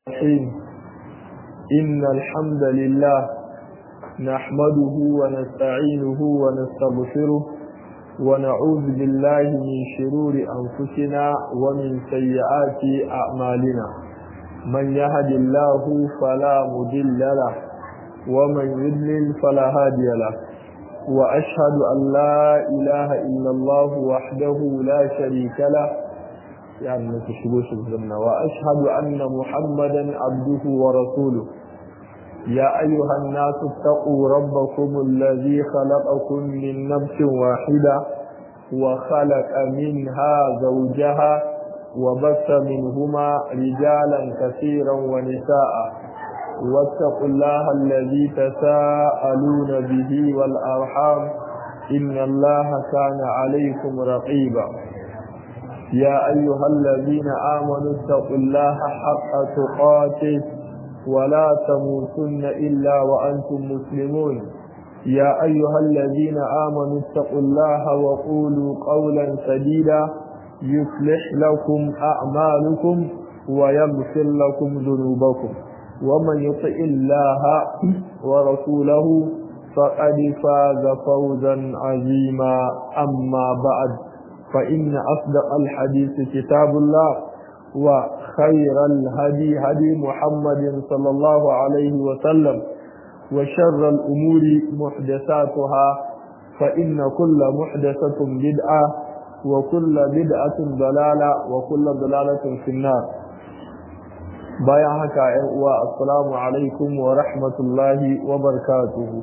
الرحيم إن الحمد لله نحمده ونستعينه ونستغفره ونعوذ بالله من شرور أنفسنا ومن سيئات أعمالنا من يهد الله فلا مضل له ومن يضلل فلا هادي له وأشهد أن لا إله إلا الله وحده لا شريك له يعني ما تشبوش الزمن وأشهد أن محمدا عبده ورسوله يا أيها الناس اتقوا ربكم الذي خلقكم من نفس واحدة وخلق منها زوجها وبث منهما رجالا كثيرا ونساء واتقوا الله الذي تساءلون به والأرحام إن الله كان عليكم رقيبا يا أيها الذين آمنوا اتقوا الله حق تقاته ولا تموتن إلا وأنتم مسلمون يا أيها الذين آمنوا اتقوا الله وقولوا قولا سديدا يصلح لكم أعمالكم ويغفر لكم ذنوبكم ومن يطع الله ورسوله فقد فاز فوزا عظيما أما بعد فإن أصدق الحديث كتاب الله وخير الهدي هدي محمد صلى الله عليه وسلم وشر الأمور محدثاتها فإن كل محدثة بدعة وكل بدعة ضلالة وكل ضلالة في النار bayan haka ‘yan uwa assalamu alaikum wa rahmatullahi wa barakatuhu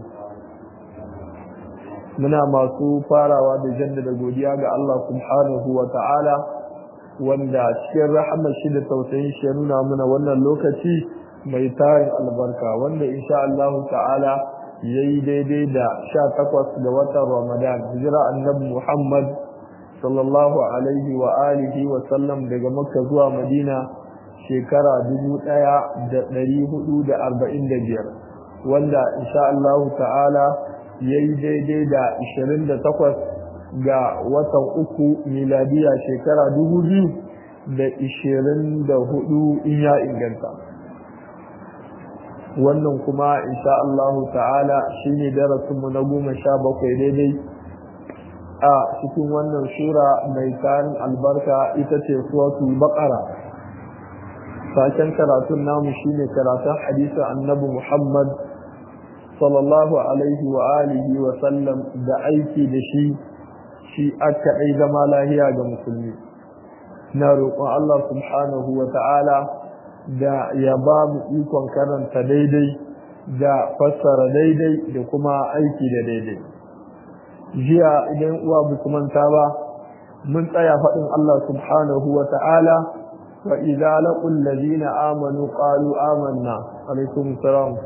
muna masu farawa da jaddada godiya ga Allah subhanahu wa ta'ala wanda cikin rahamar shi da tausayin shi ya nuna mana wannan lokaci mai tarin albarka wanda insha Allah ta'ala yayi daidai da 18 ga watan Ramadan hijira annabi Muhammad sallallahu alaihi wa alihi wa sallam daga Makka zuwa Madina shekara 1445 wanda insha Allah ta'ala yayi daidai da 28 ga watan uku miladiya shekara dubu biyu da ishirin da hudu in ya inganta wannan kuma insha Allahu ta'ala shine darasinmu na goma sha bakwai daidai a cikin wannan sura mai tarin albarka ita ce suratul baqara saken karatun namu shine karatun hadisin annabi Muhammad sallallahu alaihi wa alihi wa sallam da aiki da shi shi aka ɗai zama lahiya ga musulmi na roƙon Allah subhanahu wa ta'ala da ya ba mu ikon karanta daidai da fassara daidai da kuma aiki da daidai jiya idan uwa ba su manta ba mun tsaya faɗin Allah subhanahu wa ta'ala wa idza laqul ladina amanu qalu amanna alaikum salam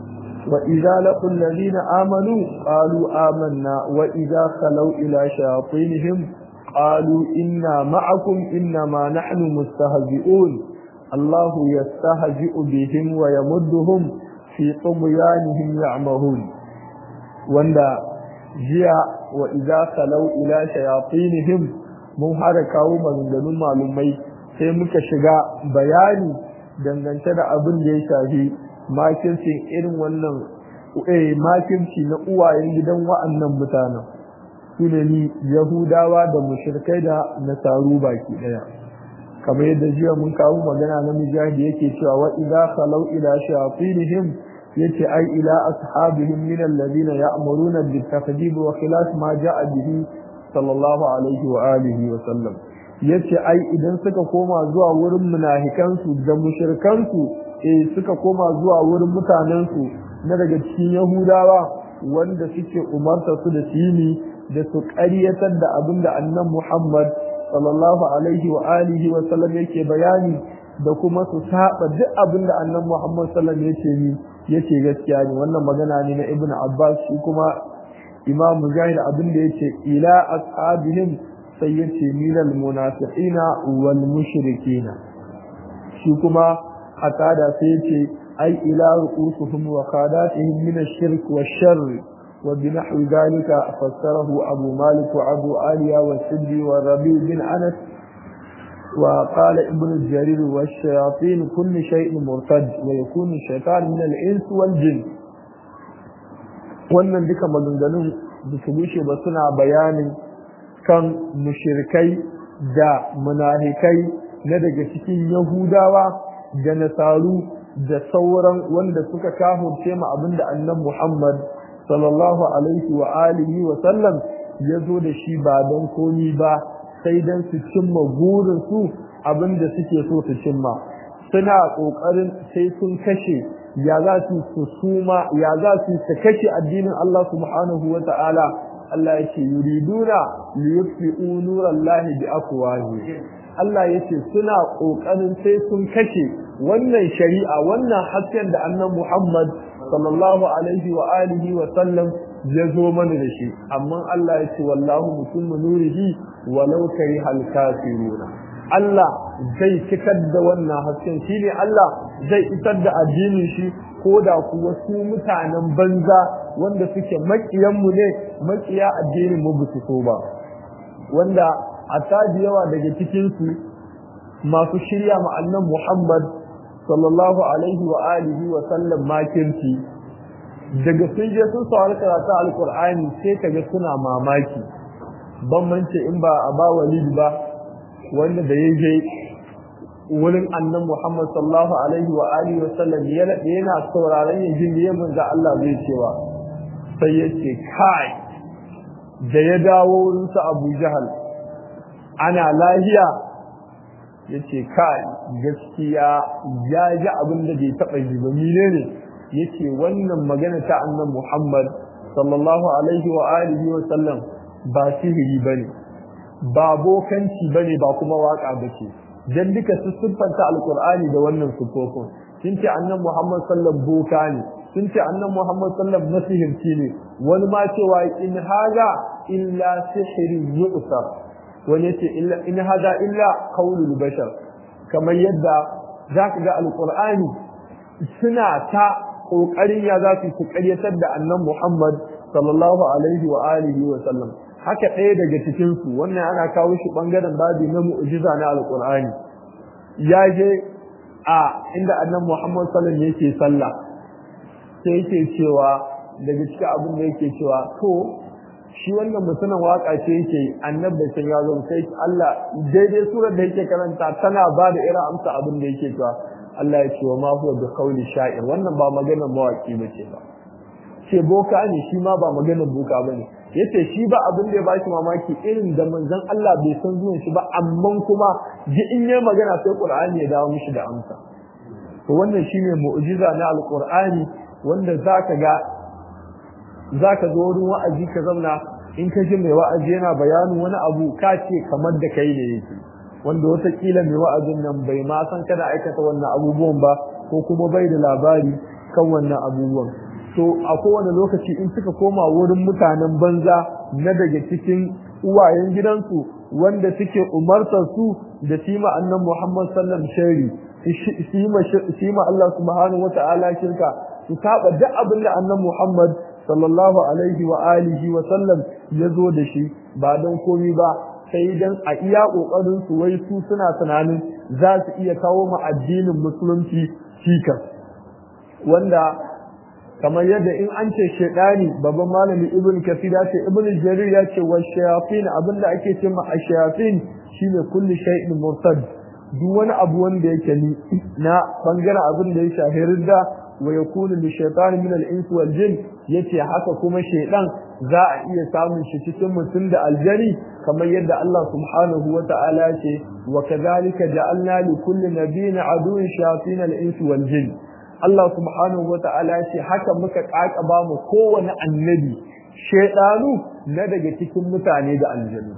وإذا لقوا الذين آمنوا قالوا آمنا وإذا خلوا إلى شياطينهم قالوا إنا معكم إنما نحن مستهزئون الله يستهزئ بهم ويمدهم في طغيانهم يعمهون وندا جيا وإذا خلوا إلى شياطينهم mun hada kawo maganganun malumai sai muka shiga bayani dangance da abin da ya shafi makircin irin wannan makirci na uwayen gidan wa'annan mutanen su ne ni yahudawa da mushirkai da nasaru baki daya kamar yadda jiya mun kawo magana na mujahidi yake cewa wa idza khalau ila shayatinihim yace ai ila ashabihim min alladhina ya'muruna bil takdhib wa khilaf ma ja'a bihi sallallahu alaihi wa alihi wa sallam yace ai idan suka koma zuwa wurin munafikansu da mushrikansu eh suka koma zuwa wurin mutanensu na daga cikin yahudawa wanda suke umarta su da sini da su ƙaryatar da abin da annan muhammad sallallahu alaihi wa alihi wa sallam yake bayani da kuma su saba duk abin da annan muhammad sallam yake ni yake gaskiya ne wannan magana ne na ibnu abbas shi kuma imam mujahid abin da yake ila ashabihim sai yace minal munafiqina wal mushrikina shi kuma hatada sai yace ai ila ru'usuhum wa qadatihim min ash-shirk wash-sharr wa binahu dhalika fassarahu abu malik wa abu aliya wa siddi wa rabi bin anas وقال ابن الجرير والشياطين كل شيء مرتد ويكون الشيطان من الإنس والجن wannan duka maganganun da su bushe ba suna bayanin kan mushirikai da munafikai na daga cikin yahudawa da nasaru da sauran wanda suka kafurce ma abinda annan muhammad sallallahu alaihi wa alihi wa sallam ya zo da shi ba don komi ba sai don su cimma burinsu abinda suke so su cimma suna ƙoƙarin sai sun kashe ya za su su suma ya za su su kashe addinin Allah subhanahu wa ta'ala Allah ya ce yuriduna liyutfi'u nurallahi bi afwahi Allah ya ce suna ƙoƙarin sai sun kashe wannan shari'a wannan hasken da annan Muhammad sallallahu alaihi wa alihi wa sallam ya zo mana da shi amma Allah ya ce wallahu mutum nurihi walau kari hal kafiruna Allah zai cikar da wannan hasken shine Allah zai isar da addinin shi ko da kuwa su mutanen banza wanda suke makiyan mu ne makiya addinin mu bisu so ba wanda a taji yawa daga cikin su masu shirya ma annan Muhammad sallallahu alaihi wa alihi wa sallam makirci daga sun je sun saurari karatu alkur'ani sai kaga suna mamaki ban mance in ba a ba walid ba wanda da ya je wurin annan Muhammad sallallahu alaihi wa alihi wa sallam ya nade yana sauraron ya jin ya manzo Allah zai cewa sai ya ce kai da ya dawo wurin sa Abu Jahal ana lahiya yace kai gaskiya ya ji abin da bai taba ji ba menene yace wannan magana ta annan Muhammad sallallahu alaihi wa alihi wa sallam ba sihiri bane ba bokanci bane ba kuma waka bace dan duka su siffanta alqur'ani da wannan sufofin sun ce annan Muhammad sallallahu boka ne sun ce annan Muhammad sallallahu masihirci ne wani ma cewa in haga illa sihiri yu'sar wani yace illa in haga illa qaulul bashar kamar yadda zaka ga alqur'ani suna ta kokarin ya za su karyatar da annan Muhammad sallallahu alaihi wa alihi wa sallam haka ɗaya daga cikin su wannan ana kawo shi bangaren babi na mu'jiza na alqur'ani ya je a inda annan Muhammad sallallahu alaihi yake sallah sai yake cewa daga cikin abin da yake cewa to shi wannan mutumin waka ce yake annabi sai ya zo sai Allah daidai surar da yake karanta tana ba da irin amsa abin da yake cewa Allah ya ce wa ma huwa bi qawli sha'ir wannan ba maganar mawaki bace ba ce boka ne shi ma ba maganar boka bane yace shi ba abin da ya bashi mamaki irin da manzon Allah bai san zuwan shi ba amma kuma ji in yayi magana sai Qur'ani ya dawo mishi da amsa to wannan shine mu'jiza na alqur'ani wanda zaka ga zaka zo wurin wa'azi ka zauna in ka ji mai wa'azi yana bayanin wani abu ka ce kamar da kai ne yake wanda watakila mai wa'azin nan bai ma san kada aikata wannan abubuwan ba ko kuma bai da labari kan wannan abubuwan to a kowane lokaci in suka koma wurin mutanen banza na daga cikin uwayen gidansu wanda suke umartar su da sima annan Muhammad sallam shari sima Allah subhanahu wata'ala shirka su saba duk abin da annan Muhammad sallallahu alaihi wa alihi wa sallam ya zo da shi ba don komi ba sai dan a iya kokarin su wai su suna tunanin za su iya kawo ma addinin musulunci cikas wanda kamar yadda in an ce shaidani babban malami ibn kafir ya ce ibn jarir ya ce wa shayatin abinda ake ce ma ashayafin shine kulli shay'in murtad duk wani abu wanda yake ni na bangaren abin da ya shafi ridda wa yakunu li shaytan min al-ins wal jin yace haka kuma shaidan za a iya samun shi cikin mutum da aljani kamar yadda Allah subhanahu wa ta'ala ce wa kadhalika ja'alna li kulli nabiyyin aduwwan shayatin al-ins wal jin Allah subhanahu wa ta'ala ce haka muka kakaba mu kowane annabi shaidanu na daga cikin mutane da aljanu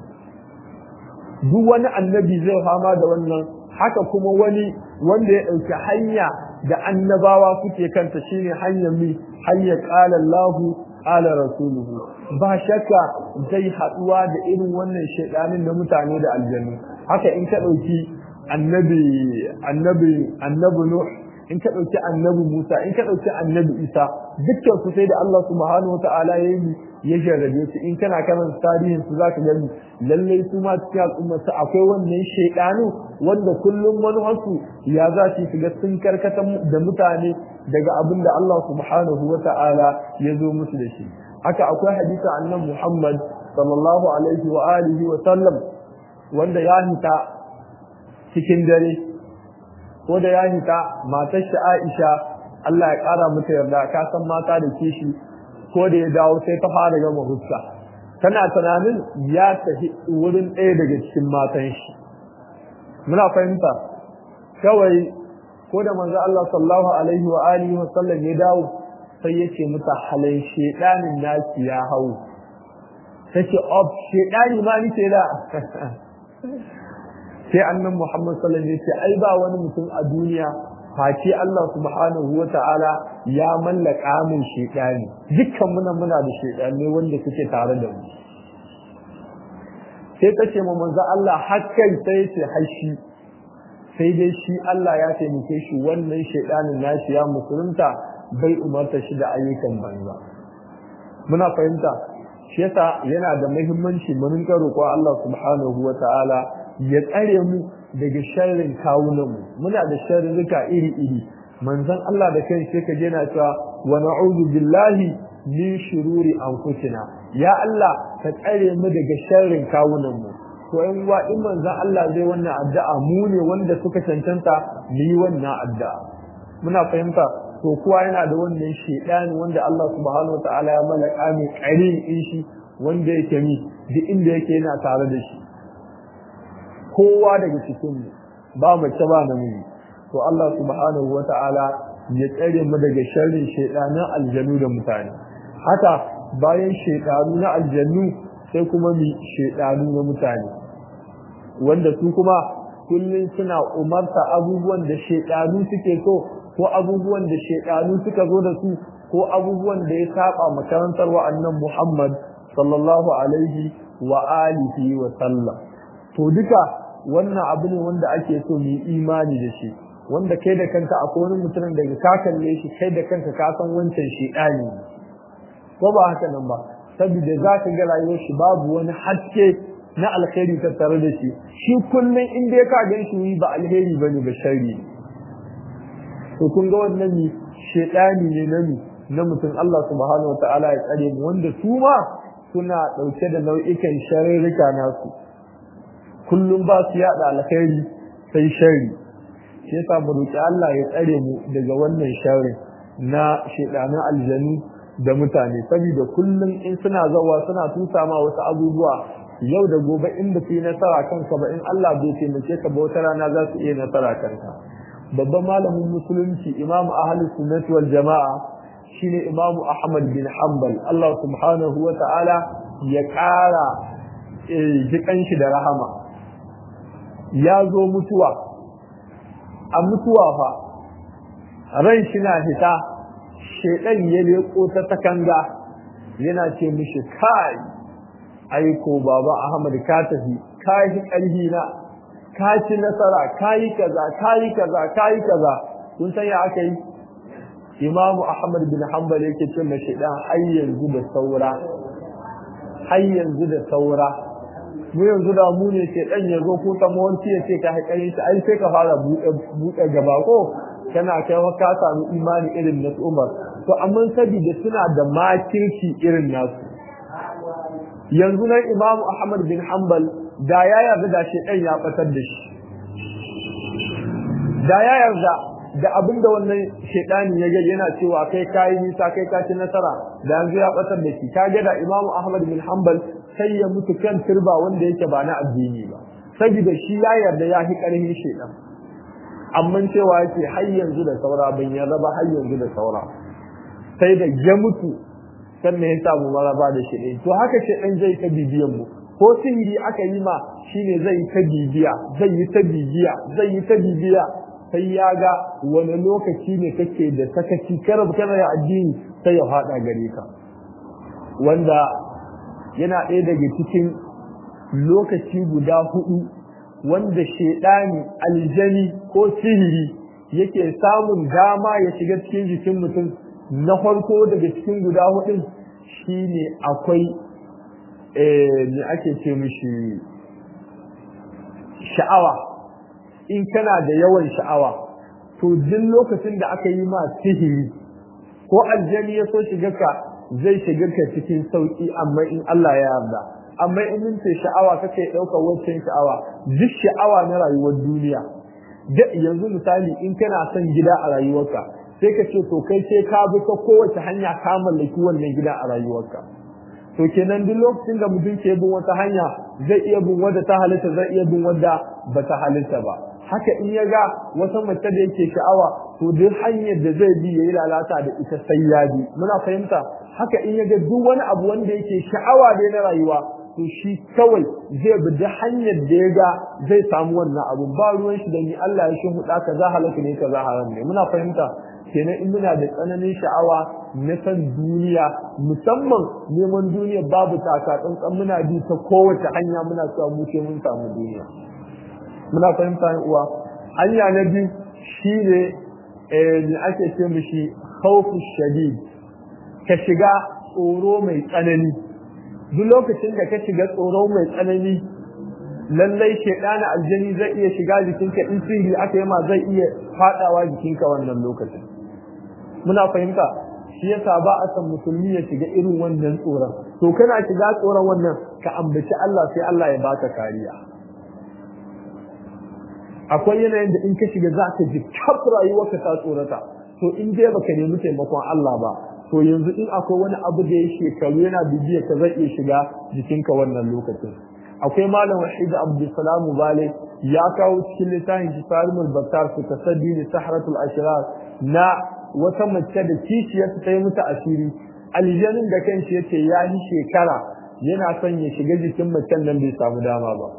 duk wani annabi zai fama da wannan haka kuma wani wanda ya ɗauki hanya da annabawa suke kanta shine hanyar mi hanyar qala Allahu qala rasuluhu ba shakka zai haɗuwa da irin wannan shaidanin na mutane da aljanu haka in ka ɗauki annabi annabi annabi nuh in ka ɗauki annabi Musa in ka ɗauki annabi Isa dukkan su sai da Allah subhanahu wata'ala ya yi ya jarrabe su in kana karan tarihin su zaka gani lallai su ma cikin al'umma su akwai wannan shaidanu wanda kullum wani wasu ya za su shiga sun karkata da mutane daga abin da Allah subhanahu wata'ala ya zo musu da shi haka akwai hadisi annabi Muhammad sallallahu alaihi wa alihi wa sallam wanda ya hita cikin dare ko da ya hita matar shi Aisha Allah ya kara mata yarda ka san mata da kishi ko da ya dawo sai ta fara gama huska tana tunanin ya tafi wurin ɗaya daga cikin matan shi muna fahimta kawai ko da manzo Allah sallallahu alaihi wa alihi wa sallam ya dawo sai ya ce mata halin shedanin naki ya hau tace of shedani ma ni ce da sai annan Muhammad sallallahu alaihi wasallam ai ba wani mutum a duniya face Allah subhanahu wata'ala ya mallaka min shedani dukkan muna muna da shedani wanda suke tare da mu sai ta ce mu manzo Allah hakkai sai ce hashi sai dai shi Allah ya taimake shi wannan shedanin nashi ya musulunta bai umarta shi da ayyukan banza muna fahimta shi yasa yana da muhimmanci mu rinka roƙon Allah subhanahu wata'ala ya tsare mu daga sharrin kawunanmu muna da sharrika iri-iri manzon Allah da kai sai ka je na cewa wa na'udhu billahi min shururi anfusina ya Allah ka tsare mu daga sharrin kawunanmu to in wa in manzon Allah zai wannan addu'a mu ne wanda suka cancanta mu yi wannan addu'a muna fahimta to kowa yana da wannan shedani wanda Allah subhanahu wataala ya malaka mai ƙarin shi wanda yake mi duk inda yake yana tare da shi kowa daga cikin ba mace ba namiji to Allah subhanahu wata'ala ya tsare mu daga sharrin shaydanin aljanu da mutane haka bayan shaydanu na aljannu sai kuma mi shaydanu na mutane wanda su kuma kullun suna umarta abubuwan da shaydanu suke so ko abubuwan da shaydanu suka zo da su ko abubuwan da ya saba makarantar wa'annan Muhammad sallallahu alaihi wa alihi wa sallam to duka wannan abu ne wanda ake so mu yi imani da shi wanda kai da kanka akwai wani mutum daga ka kalle shi kai da kanka ka san wancan shi ɗani ko ba haka nan ba saboda za ka ga rayuwar shi babu wani haske na alheri tattare da shi shi kullum in dai ka gan shi ba alheri bane ba sharri to kun ga wannan ni shedani ne na ni na mutum Allah subhanahu wataala ya tsare mu wanda su ma suna dauke da nau'ikan sharrika nasu kullum ba su yada alkhairi sai shari shi yasa mu roki Allah ya tsare mu daga wannan sharri na shedanin aljanu da mutane saboda kullum in suna zawa suna tusa ma wasu abubuwa yau da gobe in ba su yi nasara kanka ba in Allah bai taimake ka ba wata rana za su iya nasara kanka babban malamin musulunci imamu ahlus sunnati wal jama'a shine imamu ahmad bin hanbal Allah subhanahu wa ta'ala ya ƙara jikan shi da rahama ya zo mutuwa a mutuwa fa ran shi na fita shedan ya leko ta takanga yana ce mishi kai aiko baba ahmad ka tafi ka yi ƙarfi na ka ci nasara ka yi kaza ka yi kaza ka yi kaza kun san ya aka yi imamu ahmad bin hanbal yake ce ma shedan har yanzu da saura har yanzu da saura mu yanzu da mu ne ke dan ya zo ko ta mawanci ya ce ka haƙarin shi ai sai ka fara buɗe gaba ko kana kai wa ka samu imani irin na Umar to amma saboda suna da makirci irin nasu yanzu nan Imam Ahmad bin Hanbal da ya yarda da shi dan ya batar da shi da ya yarda da abinda wannan shedani ya ga yana cewa kai kai nisa kai ka ci nasara da yanzu ya batar da shi kage da Imam Ahmad bin Hanbal sai ya mutu kan turba wanda yake ba na addini ba saboda shi ya yarda ya fi karhin shedan amma cewa yake har yanzu da saura ban yarda ba har yanzu da saura sai da ya mutu sannan ya samu maraba da shi to haka shedan zai ta bibiyan mu ko sihiri aka yi ma shine zai ta bibiya zai yi ta bibiya zai yi ta bibiya sai ya ga wani lokaci ne kake da sakaci karab kana ya addini sai ya fada gare ka wanda yana ɗaya daga cikin lokaci guda hudu wanda shaidani aljani ko sihiri yake samun dama ya shiga cikin jikin mutum na farko daga cikin guda hudun shine akwai eh me ake ce mishi sha'awa in kana da yawan sha'awa to duk lokacin da aka yi ma sihiri ko aljani ya so shiga ka zai shiga ka cikin sauki amma in Allah ya yarda amma in mun ce sha'awa kake ɗaukar wancan sha'awa duk sha'awa na rayuwar duniya da yanzu misali in kana son gida a rayuwarka sai ka ce to kai sai ka bi ta kowace hanya ka mallaki wannan gida a rayuwarka to kenan duk lokacin da mutum ke bin wata hanya zai iya bin wadda ta halitta zai iya bin wadda ba ta halitta ba haka in ya ga wata mace da yake sha'awa to duk hanyar da zai bi yayi lalata da ita sai ya bi muna fahimta haka in ya ga duk wani abu wanda yake sha'awa dai na rayuwa to shi kawai zai bi duk hanyar da ya ga zai samu wannan abu ba ruwan shi da ni Allah ya shi huda kaza halaka ne kaza haram ne muna fahimta kenan in muna da tsananin sha'awa na san duniya musamman neman duniya babu taka tsantsan muna bi ta kowace hanya muna cewa mu ce mun samu duniya muna fahimta yan uwa hanya na biyu shine eh ne ake ce mishi khawfu shadid ka shiga tsoro mai tsanani duk lokacin da ka shiga tsoro mai tsanani lallai shedana aljani zai iya shiga jikinka in sihiri aka yi ma zai iya fadawa jikinka wannan lokacin muna fahimta shi yasa ba a san musulmi ya shiga irin wannan tsoron to kana shiga tsoron wannan ka ambaci Allah sai Allah ya baka kariya akwai yanayin da in ka shiga za ka ji kaf rayuwarka ta tsorata to in dai baka nemi taimakon Allah ba to yanzu in akwai wani abu da ya shekaru yana bibiya ka zai iya shiga jikinka wannan lokacin akwai malam wahid abdulsalam bale ya kawo cikin littafin jifarimul battar fi tasaddi li sahratul ashrar na wata mace da kishiyarta ta yi mata asiri aljanin da kanshi yace ya yi shekara yana son ya shiga jikin macen nan bai samu dama ba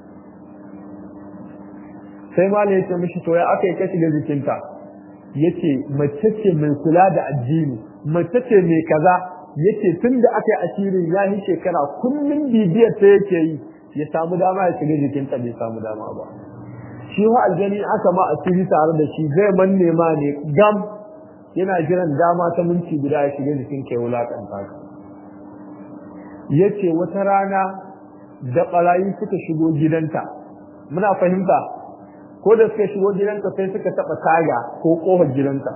sai malam ya ce mishi to ya aka yi ka shiga jikinta yace mace ce mai kula da addini mace ce mai kaza yace tun da aka yi asirin ya yi shekara kullum bibiyar ta yake yi ya samu dama ya shiga jikinta bai samu dama ba shi wa aljani aka ma asiri tare da shi zai manne ma ne gam yana jiran dama ta minti guda ya shiga jikin kai wulakanta ka yace wata rana da barayi suka shigo gidanta muna fahimta ko da suka shigo gidanta sai suka taba taga ko kofar gidanta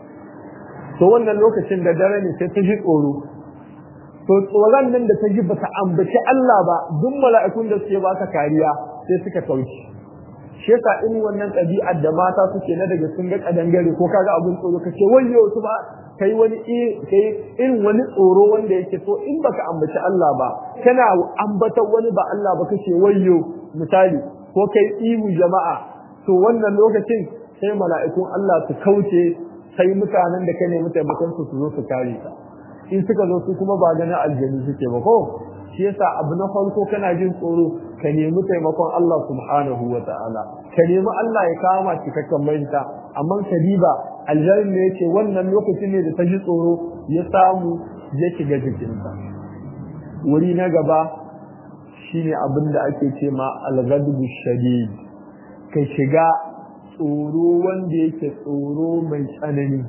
to wannan lokacin da dare ne sai ta ji tsoro to tsoron nan da ta ji bata ambaci Allah ba duk mala'ikun da suke baka kariya sai suka kauce shi yasa in wannan ɗabi'ar da mata suke na daga sun ga kadangare ko kaga abun tsoro kace wayyo su ba kai wani kai irin wani tsoro wanda yake so in baka ambaci Allah ba kana ambatar wani ba Allah ba kace wayyo misali ko kai ihu jama'a to wannan lokacin sai mala'ikun Allah su kauce sai mutanen da ka nemi taimakon su su zo su kare ka in suka zo su kuma ba ganin aljanu suke ba ko shi yasa abu na farko kana jin tsoro ka nemi taimakon Allah subhanahu wa ta'ala ka nemi Allah ya kawo ma cikakken mahita amma ka diba aljarin ne yace wannan lokacin ne da ta ji tsoro ya samu ya shiga jikinta wuri na gaba shine abin da ake ce ma al-ghadbu shadid ka shiga tsoro wanda yake tsoro mai tsanani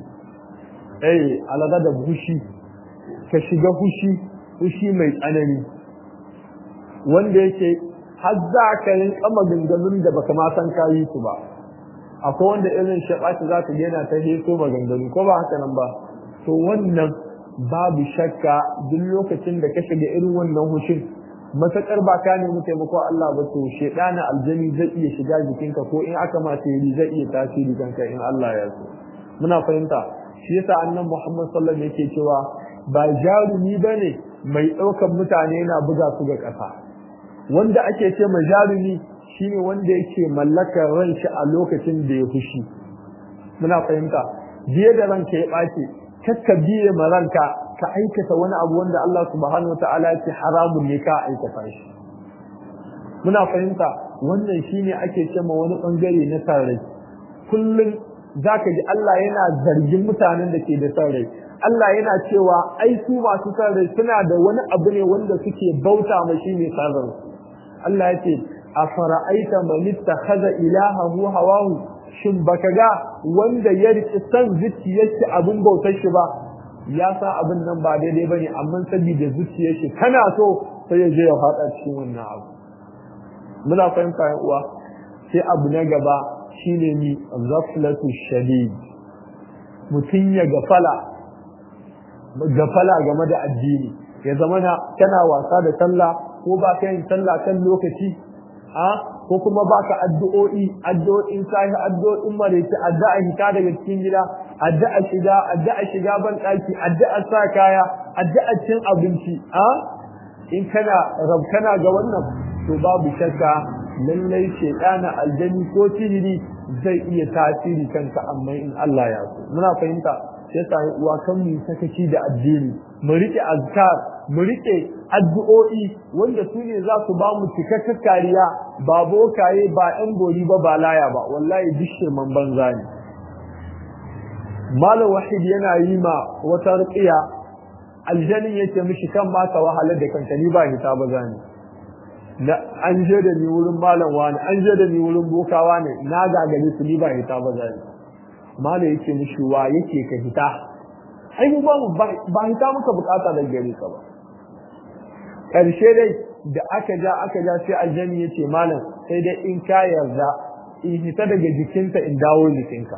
eh al-ghadab hushi ka shiga hushi hushi mai tsanani wanda yake har za ka rinka maganganun da baka ma san kayi su ba akwai wanda irin shaɓaci za ka yana ta heso maganganu ko ba haka nan ba to wannan babu shakka duk lokacin da ka shiga irin wannan hushin matakar ba ka nemi taimako Allah ba to shedana aljani zai iya shiga jikinka ko in aka ma tayiri zai iya tasiri kanka in Allah ya so muna fahimta shi yasa annabi Muhammad sallallahu alaihi wasallam yake cewa ba jarumi bane mai ɗaukan mutane yana buga su ga ƙasa wanda ake ce ma jarumi shine wanda yake mallakar ranshi a lokacin da ya fushi muna fahimta biye da ranka ya ɓace kakka biye ma ranka ka aikata wani abu wanda Allah subhanahu wataala ya ce haramun ne ka aikata shi muna fahimta wannan shine ake ce ma wani bangare na sarrai kullum zaka ji Allah yana zargin mutanen da ke da sarrai Allah yana cewa ai su masu sarrai suna da wani abu ne wanda suke bauta ma shi ne sarrai Allah ya ce a fara'aita man ittakhadha ilahahu hawahu shin baka ga wanda ya riƙi san zuciyarsa abin bautar shi ba ya sa abin nan ba daidai bane amma saboda zuciyar shi kana so sai ya je ya faɗa cikin wannan abu muna fahimta yan uwa sai abu na gaba shine ni ghaflatu shadid mutum ya gafala gafala game da addini ya zama na kana wasa da sallah ko ba ka yin sallah kan lokaci a ko kuma ba ka addu'o'i addu'o'in sahi addu'o'in maraice addu'a hita daga cikin gida addu'a shiga addu'a shiga ban daki addu'a sa kaya addu'a cin abinci a in kana rabkana ga wannan to babu shakka lallai shedana aljani ko sihiri zai iya tasiri kanka amma in Allah ya so muna fahimta sai sa uwa kan mu sakaci da addini mu rike azkar mu rike addu'o'i wanda su ne za su ba mu cikakken kariya ba bokaye ba ɗan gori ba ba laya ba wallahi dishe man banza ne malam wahid yana yi ma wata ruqiya aljanin yake mishi kan ma ka wahalar da kanka ni ba hita ba zani da an je da ni wurin malam wani an je da ni wurin bokawa ne na gagare su ni ba hita ba zani malam yake mishi wa yake ka hita ai mu ba ba hita muka bukata da gare ka ba karshe dai da aka ja aka ja sai aljani yace malam sai dai in ka yarda in hita daga jikinka in dawo jikinka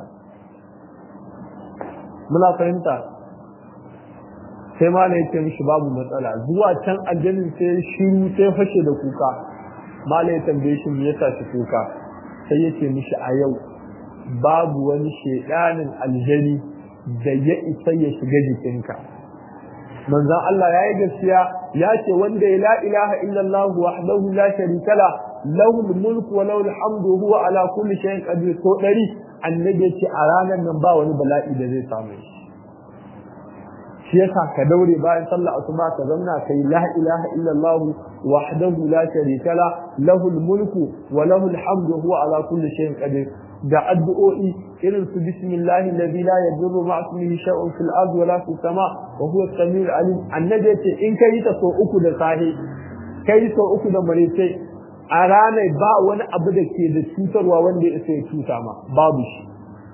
muna fahimta sai malam yace mishi babu matsala zuwa can aljanin sai shiru sai fashe da kuka malam ya tambaye shi me yasa shi kuka sai yace mishi a yau babu wani shedanin aljani da ya isa ya shiga jikinka manzon Allah ya yi gaskiya ya ce wanda ya la ilaha illallah wahdahu la sharika la lahu mulku wa lahu alhamdu huwa ala kulli shay'in qadir to dari annabi ya ce a ranar nan ba wani bala'i da zai samu shi shi yasa ka daure bayan sallah asuba ka zauna kai la ilaha illallah wahdahu la sharika la lahu mulku wa lahu alhamdu huwa ala kulli shay'in qadir da addu'o'i irin su bismillahi alladhi la yadurru ma'a ismihi shay'un fil ardi wa la fis sama wa huwa as-sami'ul alim annabi yace in kai ta so uku da sahi kai so uku da marece a ranar ba wani abu da ke da cutarwa wanda ya ya cuta ma babu shi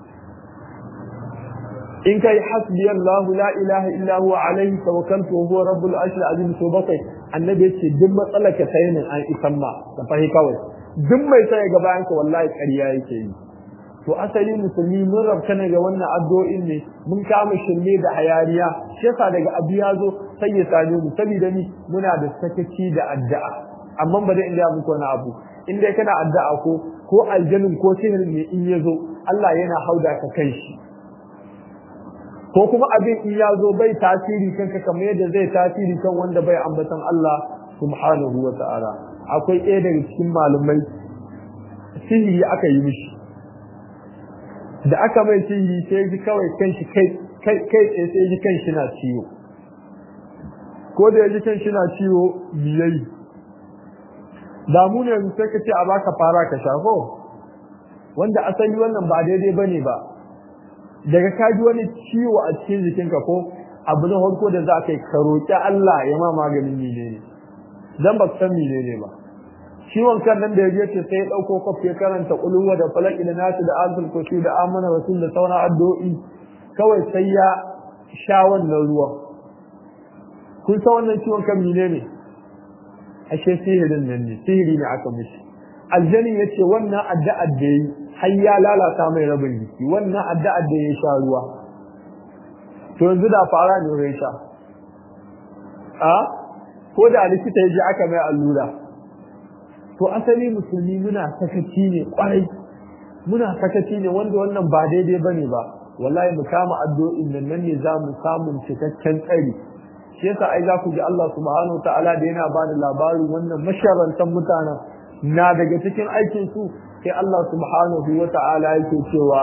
in kai hasbi Allah la ilaha illa huwa alaihi tawakkaltu wa huwa rabbul arshil azim so bakai annabi yace duk matsalar ka sai nan an isan ma da fahi kawai duk mai sai ga bayan ka wallahi ƙarya yake yi to asali musulmi mun rabta ne ga wannan addu'o'in ne mun kama shirme da hayaniya shi yasa daga abu ya zo sai ya same mu saboda ni muna da sakaci da addu'a amma ba dai in ga muku wani abu in dai kana addu'a ko ko aljanun ko sihirin ne in ya zo Allah yana hauda ka kai shi ko kuma abin in ya zo bai tasiri kanka kamar yadda zai tasiri kan wanda bai ambatan Allah subhanahu wa ta'ala akwai ɗaya daga cikin malumai sihiri aka yi mishi da aka mai sihiri sai ji kawai kanshi kai kai kai sai ji kanshi na ciwo ko da ya ji kanshi na ciwo biyai damu ne sai ka ce a baka fara ka shafo wanda asali wannan ba daidai bane ba daga ka ji wani ciwo a cikin jikinka ko abu na farko da za ka yi ka roƙi Allah ya ma maganin menene dan ba san menene ba ciwon kan nan da ya ce sai ya ɗauko kwaf ya karanta ƙuluwa da falaki da nasu da azul kursi da amana rasul da sauran addu'o'i kawai sai ya sha wannan ruwan kun san wannan ciwon kan mine ne ashe sihirin nan ne sihiri ne aka mishi aljani ya ce wannan addu'ar da yi har ya lalata mai rabin jiki wannan addu'ar da ya sha ruwa to yanzu da fara ne ya sha a ko da likita ya ji aka mai allura to asali musulmi muna sakaci ne kwarai muna sakaci ne wanda wannan ba daidai bane ba wallahi mu kama addu'o'in nan nan ne za mu samu cikakken tsari shi yasa ai za ku ji Allah subhanahu wa ta'ala da yana bada labarin wannan masharantan mutanen na daga cikin aikin su sai Allah subhanahu wa ta'ala yake cewa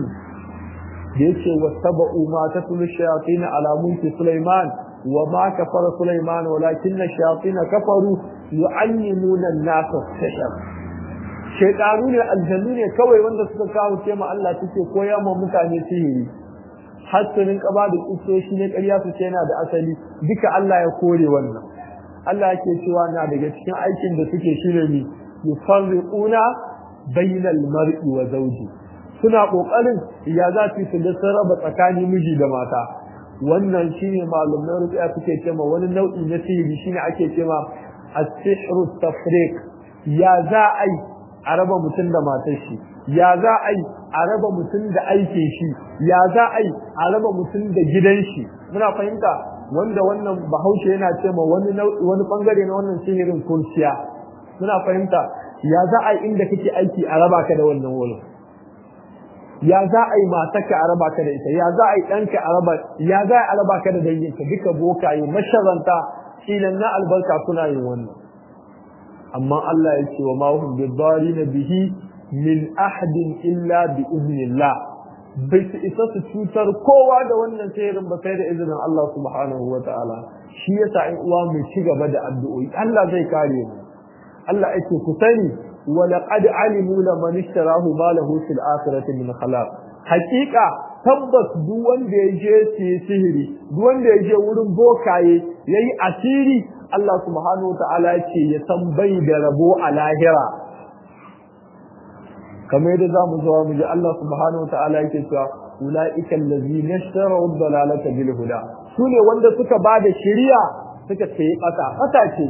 da yake wasaba'u ma tatlu shayatin ala mulki Sulaiman wa ma kafara Sulaiman walakinna shayatin kafaru yu'allimuna an-nasa sihr shaytanu ne aljannu ne kawai wanda suka kawo ce ma Allah suke koya ma mutane sihiri har su rinka ba da kisoshi ne ƙarya su ce yana da asali duka Allah ya kore wannan Allah yake cewa na daga cikin aikin da suke shine ne yufarriquna bainal mar'i wa zawji suna kokarin ya za su su ga sun raba tsakanin miji da mata wannan shine malumai ruqya suke cewa wani nau'i na sihiri shine ake cewa as-sihru tafriq ya za a yi a raba mutum da matar shi ya za a yi a raba mutum da aikin shi ya za a yi a raba mutum da gidan shi muna fahimta wanda wannan bahaushe yana cewa wani wani bangare na wannan sihirin kurciya muna fahimta ya za a yi inda kake aiki a raba ka da wannan wurin ya za a yi matarka a raba ka da ita ya za a yi ɗanka a raba ya za a raba ka da danginka duka bokaye masharanta kilan na albarka suna yin wannan amma Allah ya ce wa ma hum bidarina bihi min ahadin illa bi iznillah bai su isa su cutar kowa da wannan sayirin ba sai da izinin Allah subhanahu wa ta'ala shi yasa in uwa mu ci gaba da addu'o'i Allah zai kare mu Allah yake ku sani wa laqad alimu laman ishtarahu ma lahu fil akhirati min khalaq haqiqa tabbas duk wanda ya je sihiri duk wanda ya je wurin bokaye yayi asiri Allah subhanahu wa ta'ala ce ya san bai da rabo a lahira kamar yadda za mu zuwa mu ji Allah subhanahu wa ta'ala yake cewa ulaika allazina ishtaraw ad-dalalata bil huda sune wanda suka bada shari'a suka ce kasa kasa ce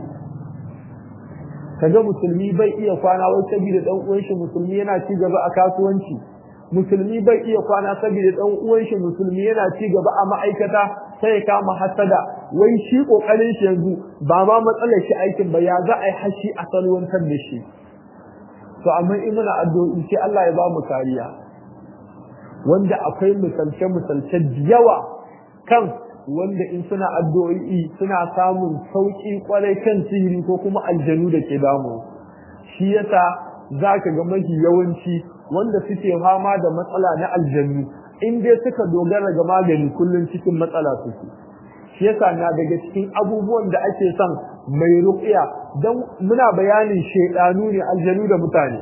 kaga musulmi bai iya kwana wai saboda dan uwan shi musulmi yana ci gaba a kasuwanci musulmi bai iya kwana saboda dan uwan shi musulmi yana ci gaba a ma'aikata sai ya kama hasada wai shi kokarin shi yanzu ba ma matsalar shi aikin ba ya za a yi hashi a salwantar da shi to amma in muna addu'o'i sai Allah ya ba mu kariya wanda akwai misalce misalce yawa kan wanda in suna addu'o'i suna samun sauki kwarai kan sihiri ko kuma aljanu da ke damu shi yasa zaka ga mafi yawanci wanda suke fama da matsala na aljanu in dai suka dogara ga magani kullum cikin matsala suke shi yasa na daga cikin abubuwan da ake son mai ruqiya dan muna bayanin shedanu ne aljanu da mutane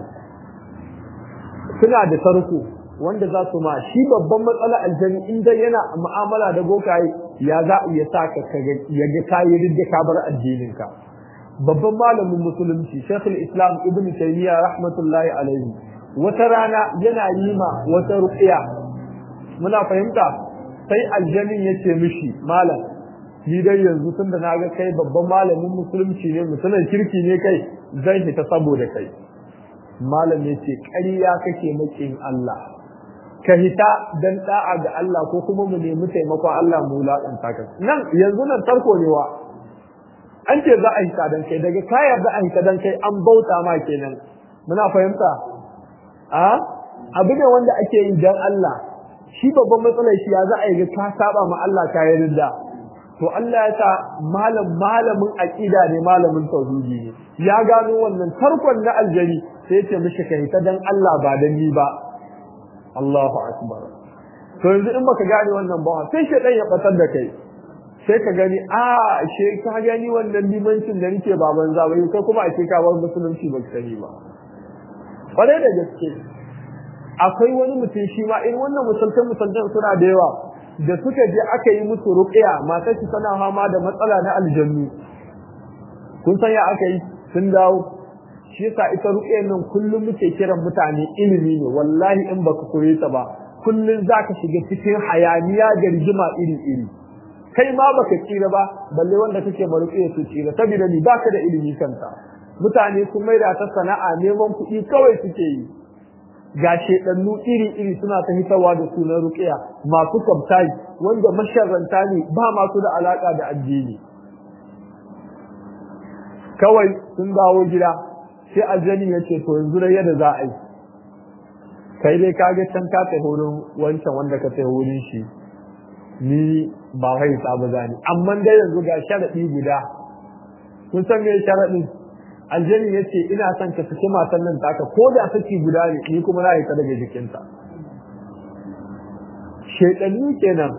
suna da tarko wanda za su ma shi babban matsala aljanu in dai yana mu'amala da bokaye ya za ya sa ka ya ga kayi ridda ka bar addininka babban malamin musulunci shekul islam ibn taymiya rahmatullahi alaihi wata rana yana yi ma wata ruqiya muna fahimta sai aljanin ya ce mishi malam ni dai yanzu tun da naga kai babban malamin musulunci ne musulun kirki ne kai zan fita saboda kai malam ya ce ƙarya kake makin Allah ka hita dan da'a ga Allah ko kuma mu nemi taimakon Allah mu wulaƙanta ka nan yanzu nan tarko ne wa an ce za a hita dan kai daga ka yarda a hita dan kai an bauta ma kenan muna fahimta a abu ne wanda ake yi dan Allah shi babban matsalar shi ya za a yi ka saba ma Allah ka yarda to Allah ya sa malam malamin aqida ne malamin tauhidi ne ya gano wannan tarkon na aljari sai ya ce mishi kai ta dan Allah ba dan ni ba Allahu akbar to yanzu in baka gane wannan ba sai shedan ya batar da kai sai ka gani a she ka gani wannan limancin da nake baban zabai kai kuma a ce ka bar musulunci ba sani ba kwarai da gaske akwai wani mutum shi ma in wannan musultan musultan suna da yawa da suka je aka yi musu ruqya matar shi tana fama da matsala na aljannu kun san ya aka yi sun dawo shi yasa ita ruqyar nan kullum muke kiran mutane ilimi ne wallahi in baka koyi ta ba kullum zaka shiga cikin hayaniya da rigima iri iri kai ma baka tsira ba balle wanda kake ma ruqyar su tsira saboda ni baka da ilimi kanta mutane sun maida ta sana'a neman kuɗi kawai suke yi ga shedannu iri-iri suna ta hitarwa da sunan ruqiya masu kabtai wanda masharranta ne ba masu da alaka da addini kawai sun dawo gida sai aljani ya ce to yanzu da yadda za a yi kai dai ka ga can ka ta wurin wancan wanda ka ta wurin shi ni ba kai sabu zani amma dai yanzu ga sharadi guda kun san me sharadin aljani ya ce ina son ka saki matan nan taka ko da saki guda ne ni kuma na yi ta daga jikinta shaidanni kenan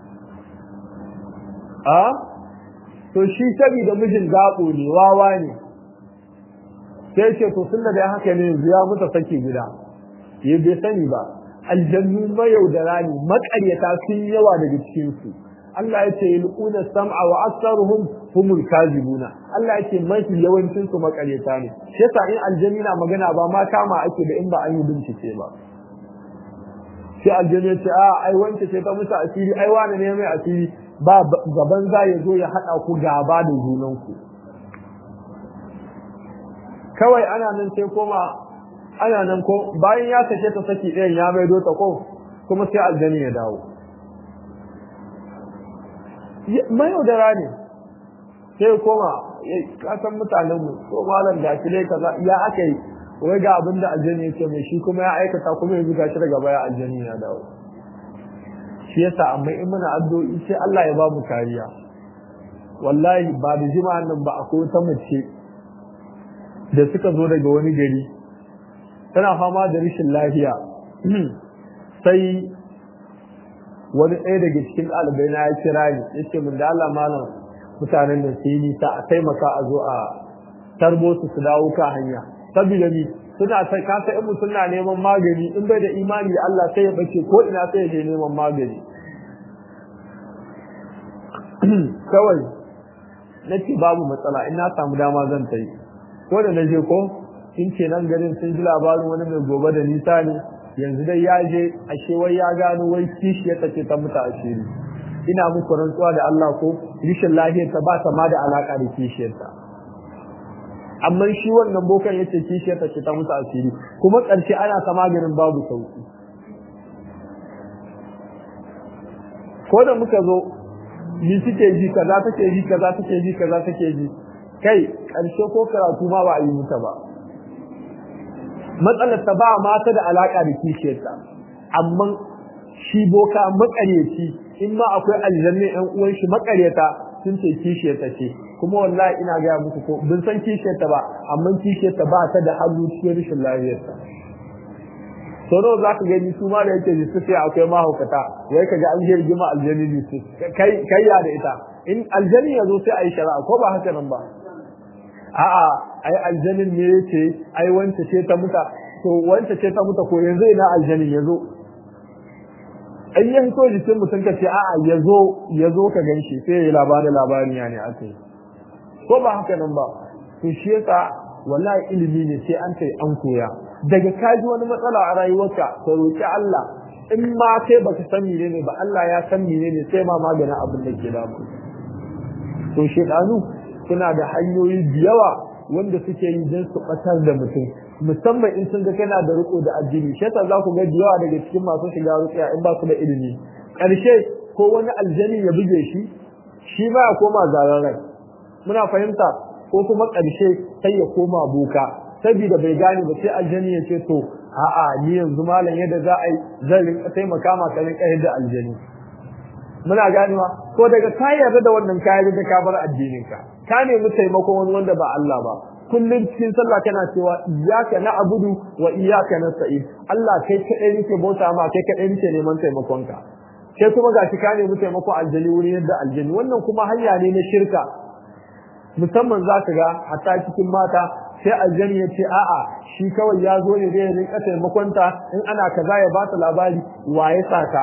a to shi saboda mijin gaɓo ne wawa ne sai ce to sun da haka ne yanzu ya mutu saki guda ya bai sani ba aljannu mayaudara ne maƙaryata sun yawa daga cikinsu Allah ya ce yulquna sam'a wa aktharuhum humul kazibuna Allah ya ce mafi yawancin su makaryata ne shi yasa in aljanni na magana ba ma kama ake da in ba an yi bincike ba sai aljani ya ce a ai wance ce ta musu asiri ai wani ne mai asiri ba gaban za ya zo ya haɗa ku gaba da junanku kawai ana nan sai koma ana nan ko bayan ya sake ta saki ɗayan ya maido ta ko kuma sai aljani ya dawo mai yaudara ne sai koma kasan mutanen mu ko malam da shi kaza ya aka yi wai ga abin da aljani ya ce mai shi kuma ya aikata kuma yanzu gashi daga baya aljani ya dawo shi yasa amma in muna addu'o'i sai Allah ya ba mu kariya wallahi ba da jima'an nan ba akwai wata mace da suka zo daga wani gari tana fama da rashin lafiya sai wani ɗaya daga cikin ɗalibai na ya kira ni ya ce min da Allah malam mutanen da su yi nisa a taimaka a zo a tarbo su su dawo ka hanya saboda ni suna sai ka sai mu suna neman magani in bai da imani da Allah sai ya bace ko ina sai ya je neman magani kawai nace babu matsala in na samu dama zan ta yi ko da naje ko in ce nan garin sun ji labarin wani mai gobe da nisa ne yanzu dai ya je ashe wai ya gano wai kishi ya tace ta mutu asiri ina muku rantsuwa da Allah ko rishin lafiyar ta ba ta ma da alaka da kishiyarta amma shi wannan bokan yace kishiyarta ce ta mutu asiri kuma ƙarshe ana ta maganin babu sauki ko da muka zo ni suke ji kaza take ji kaza take ji kaza take ji kai ƙarshe ko karatu ma ba a yi muta ba matsalar ta ba mata da alaka da kishiyarta amma shi boka makareci in ma akwai aljanna ɗan uwan shi makareta sun ce kishiyarta ce kuma wallahi ina gaya muku ko bin san kishiyarta ba amma kishiyarta ba ta da hannu cikin rashin lafiyarta sau nawa za ka gani su ma da yake jisu sai akwai mahaukata wai ka ga an je rigima aljani jisu kai ya da ita in aljani ya zo sai a yi shari'a ko ba haka nan ba a'a ai aljanin ne yake ai wance ce ta muta to wance ce ta muta ko yanzu ina aljanin ya zo in ya hito jikin mutum ka ce a'a ya zo ya zo ka gan shi sai ya labarin labarin ya ne aka yi ko ba haka nan ba to shi yasa wallahi ilimi ne sai an kai an koya daga kaji wani matsala a rayuwarka ka roki Allah in ma kai baka san mene ne ba Allah ya san mene ne sai ma maganin abin da ke damu to shedanu suna da hanyoyi da yawa wanda suke yi don su batar da mutum musamman in sun ga kana da riko da addini shi yasa za ku ga da yawa daga cikin masu shiga rukiya in ba su da ilimi ƙarshe ko wani aljani ya buge shi shi ba ya koma zaren rai muna fahimta ko kuma ƙarshe sai ya koma boka saboda bai gane ba sai aljani ya ce to a'a ni yanzu malam yadda za a yi zan rinka taimaka ma ka rinka yadda aljani muna ganewa ko daga ka yarda da wannan ka yarda da ka bar addinin ka ka nemi taimakon wani wanda ba Allah ba kullum cikin sallah kana cewa iyyaka na'budu wa iyyaka nasta'in Allah kai kadai nake bauta ma kai kadai nake neman taimakon ka sai kuma gashi ka nemi taimakon aljani wurin yadda aljani wannan kuma hanya ne na shirka musamman za ka ga hatta cikin mata sai aljani ya ce a'a shi kawai ya zo ne zai rinka taimakonta in ana kaza ya ba ta labari wa ya saka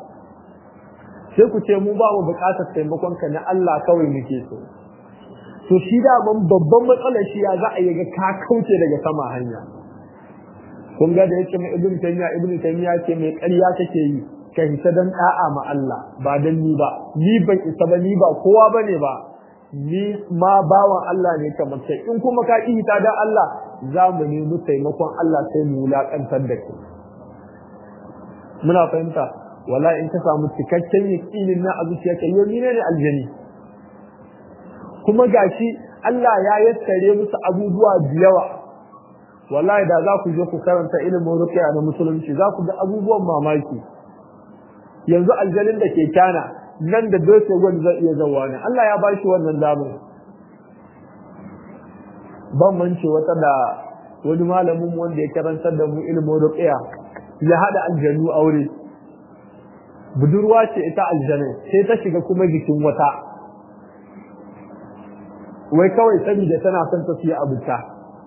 sai ku ce mu ba mu buƙatar taimakon ka na Allah kawai muke so to shi da man babban matsalar shi ya za a yi ga ka kauce daga sama hanya kun ga da yake mai ibnu taymiya ibnu taymiya ce mai ƙarya kake yi ka hita dan da'a ma Allah ba dan ni ba ni ban isa ba ni ba kowa bane ba ni ma bawan Allah ne kamar kai in kuma ka ki hita dan Allah za mu nemi taimakon Allah sai mu wulakantar da kai muna fahimta wala in ka samu cikakken yaqinin na azuciyarka yau ni ne aljani kuma gashi Allah ya yassare musu abubuwa da yawa wallahi da za ku je ku karanta ilimin ruqya na musulunci za ku ga abubuwan mamaki yanzu aljanin da ke kana nan da doke gwani zai iya zawa ne Allah ya bashi wannan damar ban mance wata da wani malamin wanda ya karantar da mu ilimin ruqya ya hada aljanu aure budurwa ce ita aljanin sai ta shiga kuma jikin wata wai kawai saboda tana son ta siya abuta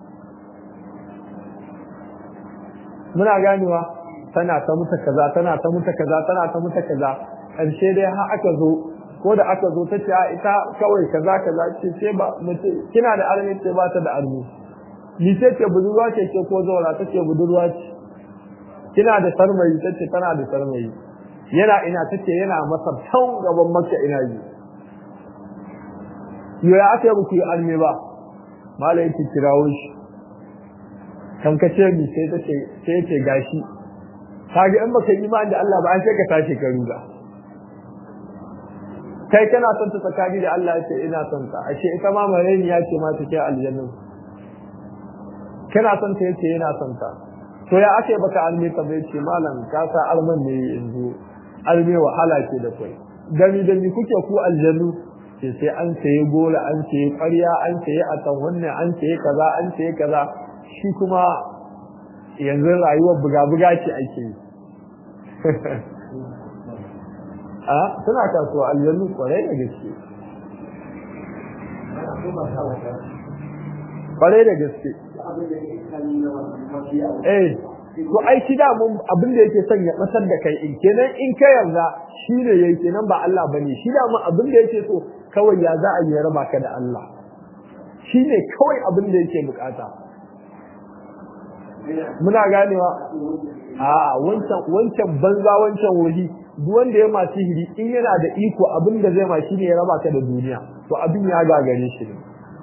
muna ganewa tana ta muta kaza tana ta muta kaza tana ta muta kaza ƙarshe dai har aka zo ko da aka zo ta ce a ita kawai kaza kaza ce ce ba mace kina da armi ce ba ta da armi ni ce ce budurwa ce ce ko zaura ta ce budurwa ce kina da sarmayi tace tana da sarmayi yana ina tace yana masa tan gaban makka ina yi yo ya aka yi ku yi alme ba malai yake kirawo shi kan ka ce mi sai tace sai ce gashi kage in baka yi imani da Allah ba an sai ka tashi ka ruga kai kana son ta tsakani da Allah yace ina son ta ashe ita ma mareni ya ce ma take aljanna kana son ta yace yana son ta to ya ake baka alme ka bai ce malam ka sa alman ne yanzu alme wahala ce da kai gami da mi kuke ku aljannu sai sai an saye gola an saye ƙarya an saye atan wannan an saye kaza an saye kaza shi kuma yanzu rayuwar buga-buga ce ake yi a suna kasuwa aljannu kwarai da gaske kwarai da gaske eh to ai shi da mun abin da yake son ya basar da kai in kenan in ka yarda shi ne yayi kenan ba Allah bane shi da mun abin da yake so kawai ya za a yi raba ka da Allah shi ne kawai abin da yake bukata muna ganewa a wancan wancan banza wancan wuri duk wanda ya ma sihiri in yana da iko abin da zai ma shi ne ya raba ka da duniya to abin ya gagare shi ne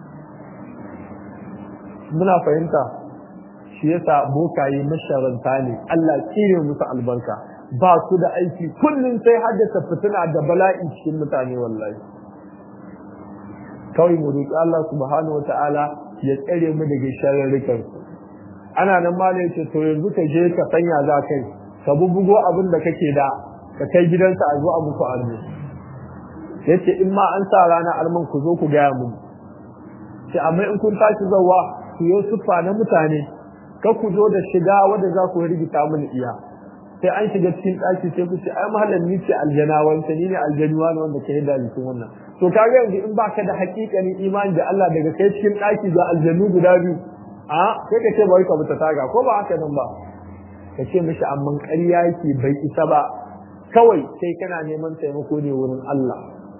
muna fahimta shi yasa bokaye masharanta ne Allah tsire musu albarka ba su da aiki kullum sai haddasa fitina da bala'i cikin mutane wallahi kawai mu roƙi Allah subhanahu wataala ya tsare mu daga sharrikan ana nan ma ne ce to yanzu ka je ka sanya za kai ka bubugo abin da kake da ka kai gidansa a zo a muku arme yace in ma an sa rana alman ku zo ku gaya mu sai amma in kun tashi zawa ku yi sufa na mutane ka ku zo da shiga wanda za ku rigita mini iya sai an shiga cikin ɗaki sai ku ce ai mahallan ni ce aljana wanda ni ne aljanuwa ne wanda ke yadda jikin wannan to kaga yanzu in baka da hakikanin imani da Allah daga kai cikin ɗaki ga aljanu guda biyu a sai ka ce bari ka mutu taga ko ba haka nan ba ka ce mishi amma ƙarya yake bai isa ba kawai sai kana neman taimako ne wurin Allah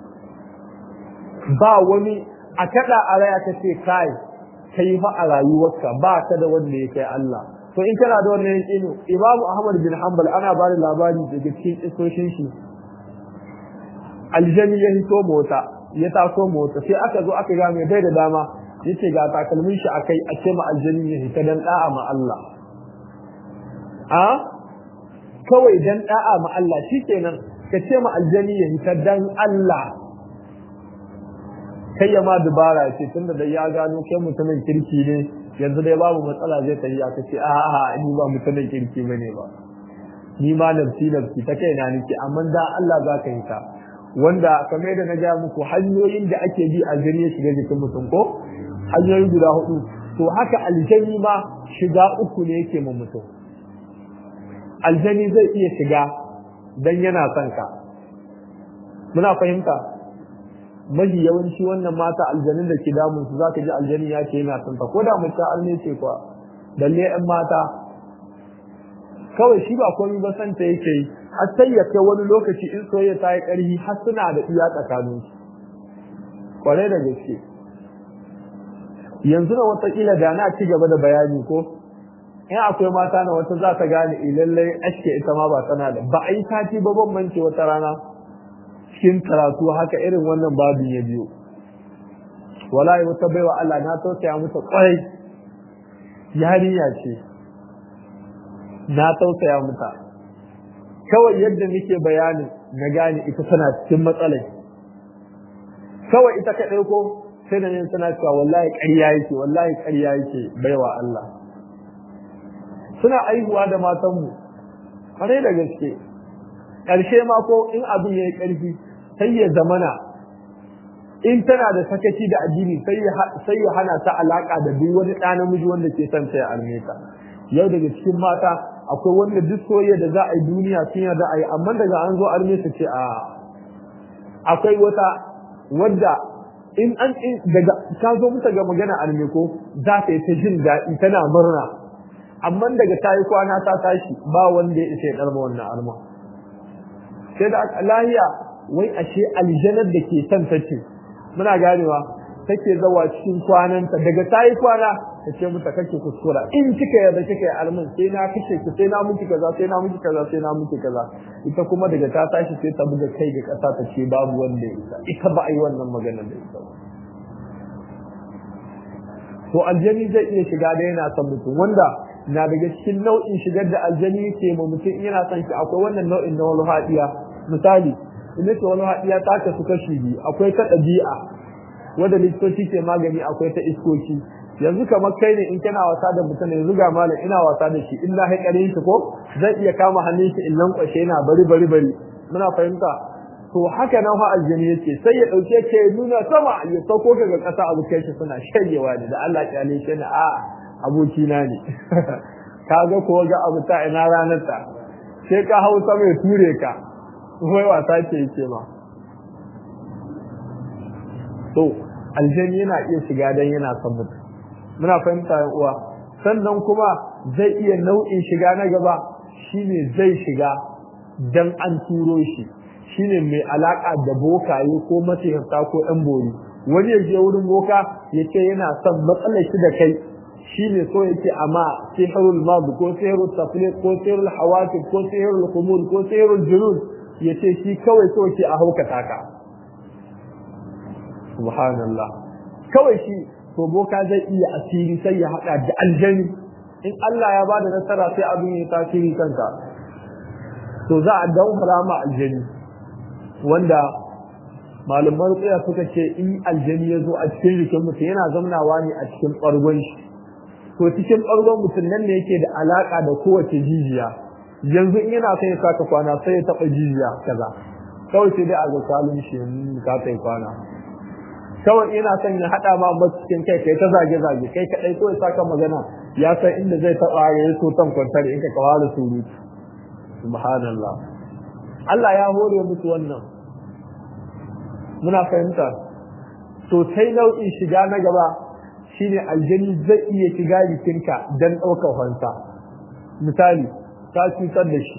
ba wani a kada a raya ka ce kai kai fa a rayuwarka ba ka da wanda ya kai Allah to in kana da wannan yakinu Imam Ahmad bin Hanbal ana ba da labari daga cikin isoshin shi aljani ya hito mota ya taso mota sai aka zo aka ga mai bai da dama yace ga takalmin shi akai a ce ma aljani ya hita dan da'a ma Allah a kawai dan da'a ma Allah shikenan ka ce ma aljani ya hita dan Allah kai ya ma dubara ce tunda da ya gano kai mutumin kirki ne yanzu dai babu matsala zai tafi aka ce a a ni ba mutumin kirki bane ba ni ma nafsi nafsi ta kai na nake amma da Allah za ka yi ta wanda kamar da na ga muku hanyoyin da ake bi a gani ya shiga jikin mutum ko hanyoyi guda hudu to haka aljani ma shiga uku ne yake ma mutum aljani zai iya shiga dan yana son ka muna fahimta mafi yawanci wannan mata aljanin da ke damun su zaka ji aljani ya ce yana son ta ko da mace an ne ce kwa dalle yan mata kawai shi ba komai ba san ta yake yi har sai ya kai wani lokaci in soyayya ta yi ƙarfi har suna da iya tsakanin su kware da gaske yanzu na watakila da na ci gaba da bayani ko in akwai mata na wata za ta gane lallai aske ita ma ba tana da ba a yi sati ba bambance wata rana cikin karatu haka irin wannan babin ya biyo wallahi wata baiwa Allah na tausaya mata kwarai yarinya ce na tausaya mata kawai yadda nake bayani na gane ita tana cikin matsalai kawai ita ka ɗauko sai da yin suna cewa wallahi ƙarya yake wallahi ƙarya yake baiwa Allah suna aihuwa da matanmu kwarai da gaske ƙarshe ma ko in abin ya yi ƙarfi sai ya zamana in tana da sakaci da addini sai ya hana ta alaƙa da duk wani ɗa namiji wanda ke son ta ya alme ta yau daga cikin mata akwai wanda duk soyayya da za a yi duniya sun yarda a yi amma daga an zo alme su ce a akwai wata wadda in an daga ta zo muta ga magana alme ko za ta yi ta jin daɗi tana murna amma daga ta yi kwana ta tashi ba wanda ya isa ya ɗarma wannan alma sai da lahiya wai ashe aljanar da ke son ta ce muna ganewa take zawa cikin kwananta daga ta yi kwana ta ce mata kake kuskura in kika yarda kika yi almin sai na kace ki sai na miki kaza sai na miki kaza sai na miki kaza ita kuma daga ta tashi sai ta buga kai ga kasa ta ce babu wanda ya isa ita ba a yi wannan magana da ita ba to aljani zai iya shiga da yana son mutum wanda na daga cikin nau'in shigar da aljani ke ma mutum in yana son shi akwai wannan nau'in na wani haɗiya misali in ce wani haɗiya ta kasu kashi biyu akwai ta ɗabi'a wanda likitoci ke magani akwai ta iskoki yanzu kamar kai ne in kana wasa da mutum yanzu ga malam ina wasa da shi in na haƙare shi ko zan iya kama hannun shi in lankwashe yana bari bari bari muna fahimta to haka nan fa aljani yake sai ya dauke ka ya nuna sama ya sauko ka ga kasa abokai shi suna shayewa ne da Allah ya ne shi na a aboki na ne kaga ko ga abu ta ina ranar ta sai ka hau sama ya ture ka wai wasa ke yake ma to aljani yana iya shiga dan yana son mutum muna fahimta yan uwa sannan kuma zai iya nau'in shiga na gaba shine zai shiga dan an turo shi shine mai alaka da bokaye ko masihirta ko ɗan bori wani ya je wurin boka ya ce yana son matsalar shi da kai shine so yake amma sihirul mad ko sihirul tafliq ko sihirul hawatib ko sihirul khumul ko sihirul junud ya ce shi kawai so yake a haukata ka subhanallah kawai shi to boka zai iya asiri sai ya hada da aljani in Allah ya bada nasara sai abin ya tasiri kanka to za a daura ma aljani wanda malaman tsaya suka ce in aljani ya zo a cikin jikin mutum yana zamnawa ne a cikin ɓargon shi to cikin ɓargon mutum nan ne yake da alaƙa da kowace jijiya yanzu in yana son ya saka kwana sai ya taɓa jijiya kaza kawai sai dai a ga kalin shi ka ta kwana kawai ina son ya haɗa ma ba cikin kai kai ta zage zage kai kaɗai ko ya saka magana ya san inda zai taɓa ya yi so tan kwantar in ka kawo da surutu subhanallah Allah ya hore musu wannan muna fahimta to sai nau'in shiga na gaba shine aljani zai iya shiga jikinka dan ɗaukar fansa misali ka cutar da shi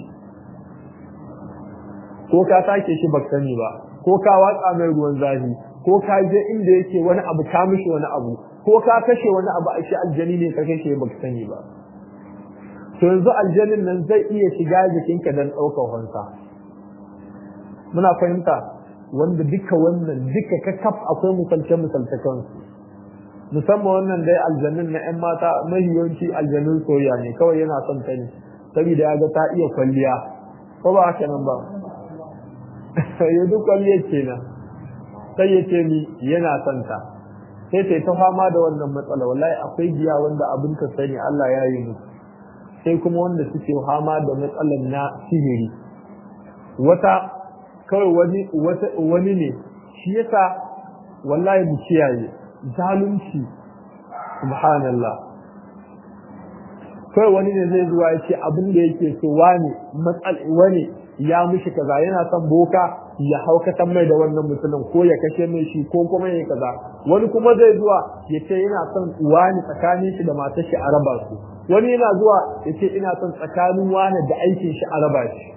ko ka take shi baka sani ba ko ka watsa mai ruwan zafi ko ka je inda yake wani abu ka mishi wani abu ko ka kashe wani abu a shi aljani ne ka kashe baka sani ba to yanzu aljanin nan zai iya shiga jikinka dan ɗaukar fansa muna fahimta wanda duka wannan duka kakaf akwai misalce misalce kansu musamman wannan dai aljanun na 'yan mata mahiyanci aljanun soya ne kawai yana son ta ne saboda ya ga ta iya kwalliya ko ba haka nan ba ya duk kwalliyar kenan sai ya ce ni yana son ta sai ta ta fama da wannan matsala wallahi akwai giya wanda abin ka sani Allah ya yi musu sai kuma wanda suke fama da matsalar na sihiri wata kawai wani wani ne shi yasa wallahi mu kiyaye zalunci subhanallah kawai wani ne zai zuwa ya ce abin da yake so wani matsal wani ya mishi kaza yana son boka ya haukatan mai da wannan mutumin ko ya kashe mai shi ko kuma ya kaza wani kuma zai zuwa ya ce yana son wani tsakanin shi da matar shi a raba su wani yana zuwa ya ce ina son tsakanin wani da aikin shi a raba shi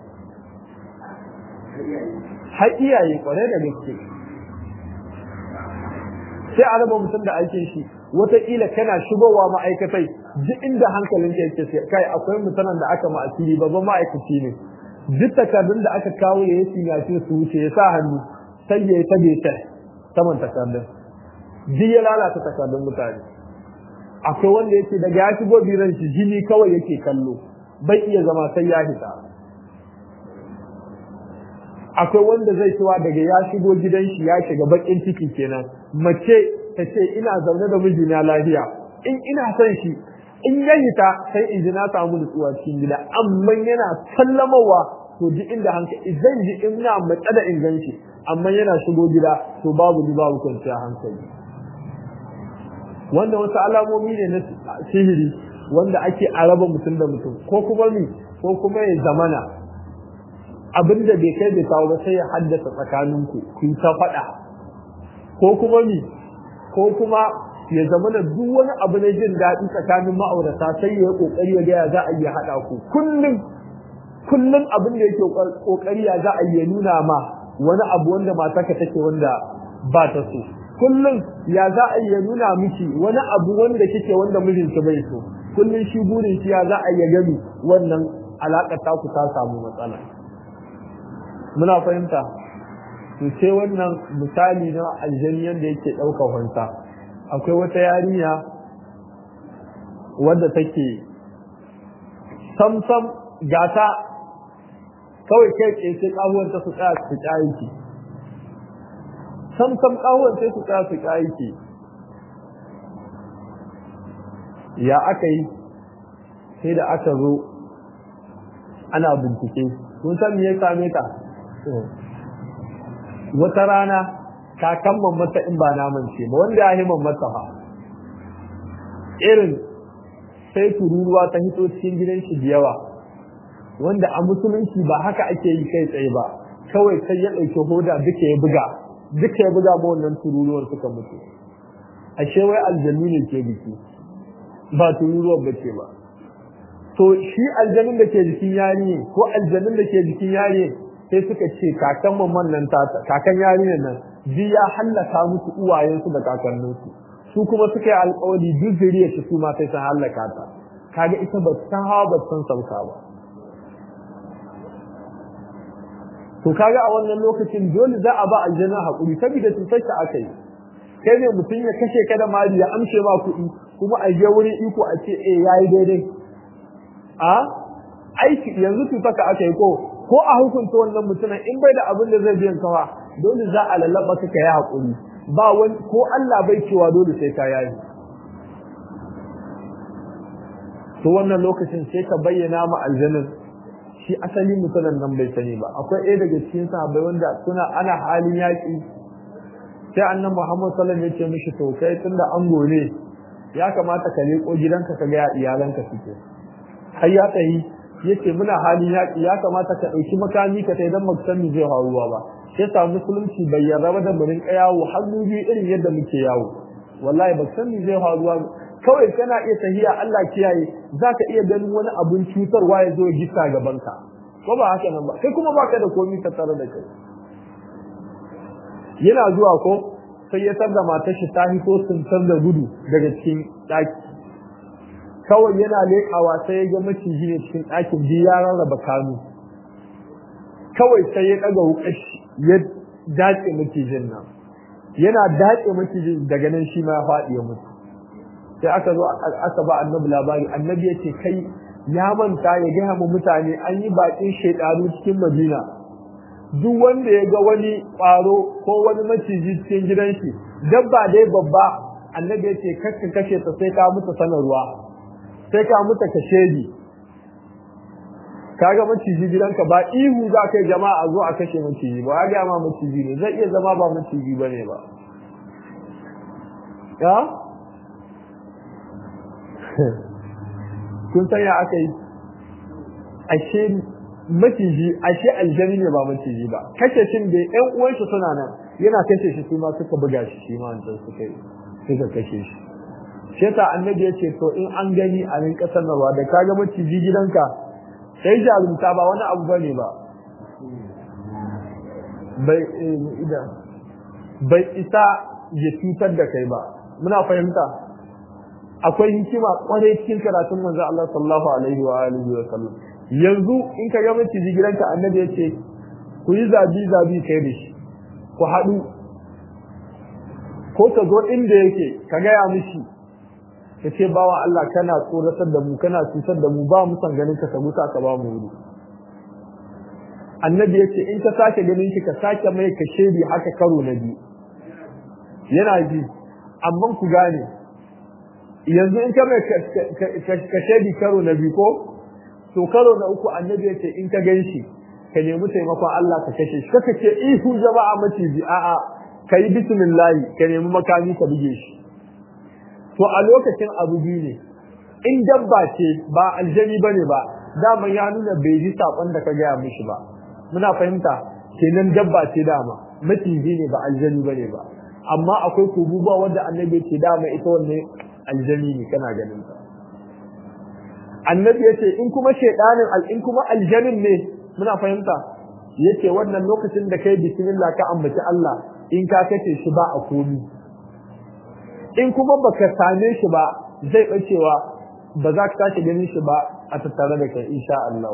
har iyaye kwarai da gaske sai a raba mutum da aikin shi wataƙila kana shigowa ma'aikatai duk inda hankalin ka yake kai akwai mutanen da aka ma'asiri babban ma'aikaci ne duk takardun da aka kawo ya yi sinyashin su wuce ya sa hannu sai ya yi ta beta saman takardun duk ya lalata takardun mutane akwai wanda yake daga ya shigo biran shi jini kawai yake kallo bai iya zama sai ya hita akwai wanda zai cewa daga ya shigo gidan shi ya shiga bakin ciki kenan mace ta ce ina zaune da mijina lafiya in ina son shi in ya hita sai in ji na samu nutsuwa cikin gida amma yana sallamawa to duk inda hankali zan ji ina matsa da inganci amma yana shigo gida to babu ni babu kwanciya hankali wannan wasu alamomi ne na sihiri wanda ake araba mutum da mutum ko kuma mi ko kuma ya zamana abin da bai kai bai kawo ba sai ya haddasa tsakaninku ku yi ta faɗa ko kuma mi ko kuma ya zama da duk wani abu na jin daɗi tsakanin ma'aurata sai ya yi ƙoƙari ya gaya za a iya haɗa ku kullum kullum abin da yake ƙoƙari ya za a iya nuna ma wani abu wanda matarka take wanda ba ta so kullum ya za a iya nuna miki wani abu wanda kike wanda mijinki bai so kullum shi burin shi ya za a iya gani wannan alaƙar taku ta samu matsala muna fahimta to sai wannan misali na aljani yadda yake ɗaukar wanta akwai wata yarinya wadda take samsam gata kawai kai tsaye sai ƙahuwanta su tsaya su ƙayiki samsam ƙahuwan sai su tsaya su ƙayiki ya aka yi sai da aka zo ana bincike kun san me ya same ta wata rana kakan mamata in ba naman ce ba wanda ya yi mamata fa irin sai tururuwa ta hito cikin gidan shi da yawa wanda a musulunci ba haka ake yi kai tsaye ba kawai sai ya ɗauki hoda duka ya buga duka ya buga ma wannan tururuwar suka mutu ashe wai aljannu ne ke biki ba tururuwar ba ce ba to shi aljanun da ke jikin yari ko aljanun da ke jikin yari sai suka ce kakan mamman nan tata kakan yarinyar nan ji ya hallaka musu uwayensu da kakanninsu su kuma suka yi alƙawari duk zuriya shi su ma sai sun hallaka ta kaga ita ba san hawa ba san sauka ba to kaga a wannan lokacin dole za a ba aljanna hakuri saboda cutar ta aka yi kai ne mutum ya kashe ka da mali ya amshe ma kuɗi kuma a je wurin iko a ce eh yayi daidai a aiki yanzu cutar ka aka yi ko ko a hukunta wannan mutumin in bai da abin da zai biyan kawa dole za a lallaba ka yi hakuri ba wani ko Allah bai cewa dole sai ka yayi to wannan lokacin sai ka bayyana ma aljannin shi asali mutumin nan bai sani ba akwai ɗaya daga cikin sahabbai wanda suna ana halin yaƙi sai annan Muhammad sallallahu alaihi wasallam ya ce mishi to kai tunda an gone ya kamata ka leko gidanka ka ga iyalanka suke har ya tayi yace muna halin yaƙi ya kamata ka ɗauki makami ka tai dan baka mi zai faruwa ba sai sa musulunci bai yarda ba da murin yawo hannu biyu irin yadda muke yawo wallahi baka san mi zai faruwa kawai kana iya tahiya Allah kiyaye zaka iya ganin wani abun cutarwa ya zo gista gaban ka ko ba haka nan ba kai kuma baka da komai ka tare da kai yana zuwa ko sai ya tarda matar shi ta hito sun da gudu daga cikin daki kawai yana leƙawa sai ya ga maciji ne cikin ɗakin biyu ya rarraba kanu kawai sai ya ɗaga wukar ya dace macijin nan yana dace macijin daga nan shi ma ya faɗi ya mutu sai aka zo aka ba annabi labari annabi ya ce kai ya manta ya gaya mu mutane an yi baƙin shaidanu cikin madina duk wanda ya ga wani ƙwaro ko wani maciji cikin gidan shi dabba dai babba annabi ya ce kakka kashe ta sai ka mutu sanarwa sai ka mutu ka shedi kaga maciji gidanka ba ihu za kai jama'a zo a kashe maciji ba ya ma maciji ne zai iya zama ba maciji bane ba ya kun san ya aka yi ashe maciji ashe aljani ne ba maciji ba kashe shin da ƴan uwan shi suna nan yana kashe shi su ma suka buga shi shi ma wancan suka yi suka kashe shi shi yasa annabi ya ce to in an gani a rinka sanarwa da kaga maciji gidanka sai jarumta ba wani abu bane ba bai ida bai isa ya cutar da kai ba muna fahimta akwai hikima kwarai cikin karatun manzo Allah sallallahu alaihi wa alihi wa sallam yanzu in ka ga maciji gidanka annabi ya ce ku yi zabi zabi kai da shi ku haɗu ko ka zo inda yake ka gaya mishi ka ce bawa Allah kana tsoratar da mu kana cutar da mu ba mu san ganin ka ka gusa ka ba mu wuri annabi ya ce in ka sake ganin shi ka sake mai ka shedi haka karo na biyu yana ji amma ku gane yanzu in ka mai ka shedi karo na biyu ko to karo na uku annabi ya ce in ka gan shi ka nemi taimakon Allah ka kashe shi kaka ce ihu jama'a maciji a'a ka yi bismillah ka nemi makami ka buge shi to a lokacin abu biyu ne in dabba ce ba aljani bane ba dama ya nuna bai ji sakon da ka gaya mishi ba muna fahimta kenan dabba ce dama maciji ne ba aljani bane ba amma akwai kububuwa wanda annabi ce dama ita wanne aljani ne kana ganin ta annabi yace in kuma shedanin al in kuma aljanin ne muna fahimta yace wannan lokacin da kai bismillah ka ambaci Allah in ka kace shi ba a komi in kuma baka same shi ba zai bacewa ba za ka tashi ganin shi ba a tattare da kai insha Allah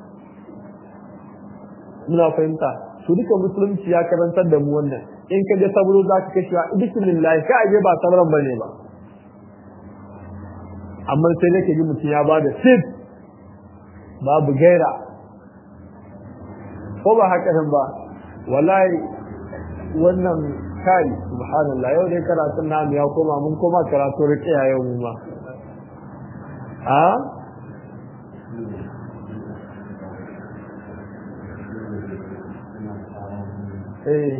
muna fahimta su duka musulunci ya karantar da mu wannan in ka je sabro za ka kashe bismillah ka aje ba sabran bane ba amma sai nake ji mutum ya bada sip babu gaira ko ba haka nan ba wallahi wannan kai subhanallah yau dai karatun namu ya koma mun koma karatu riƙiya yau mu ma a eh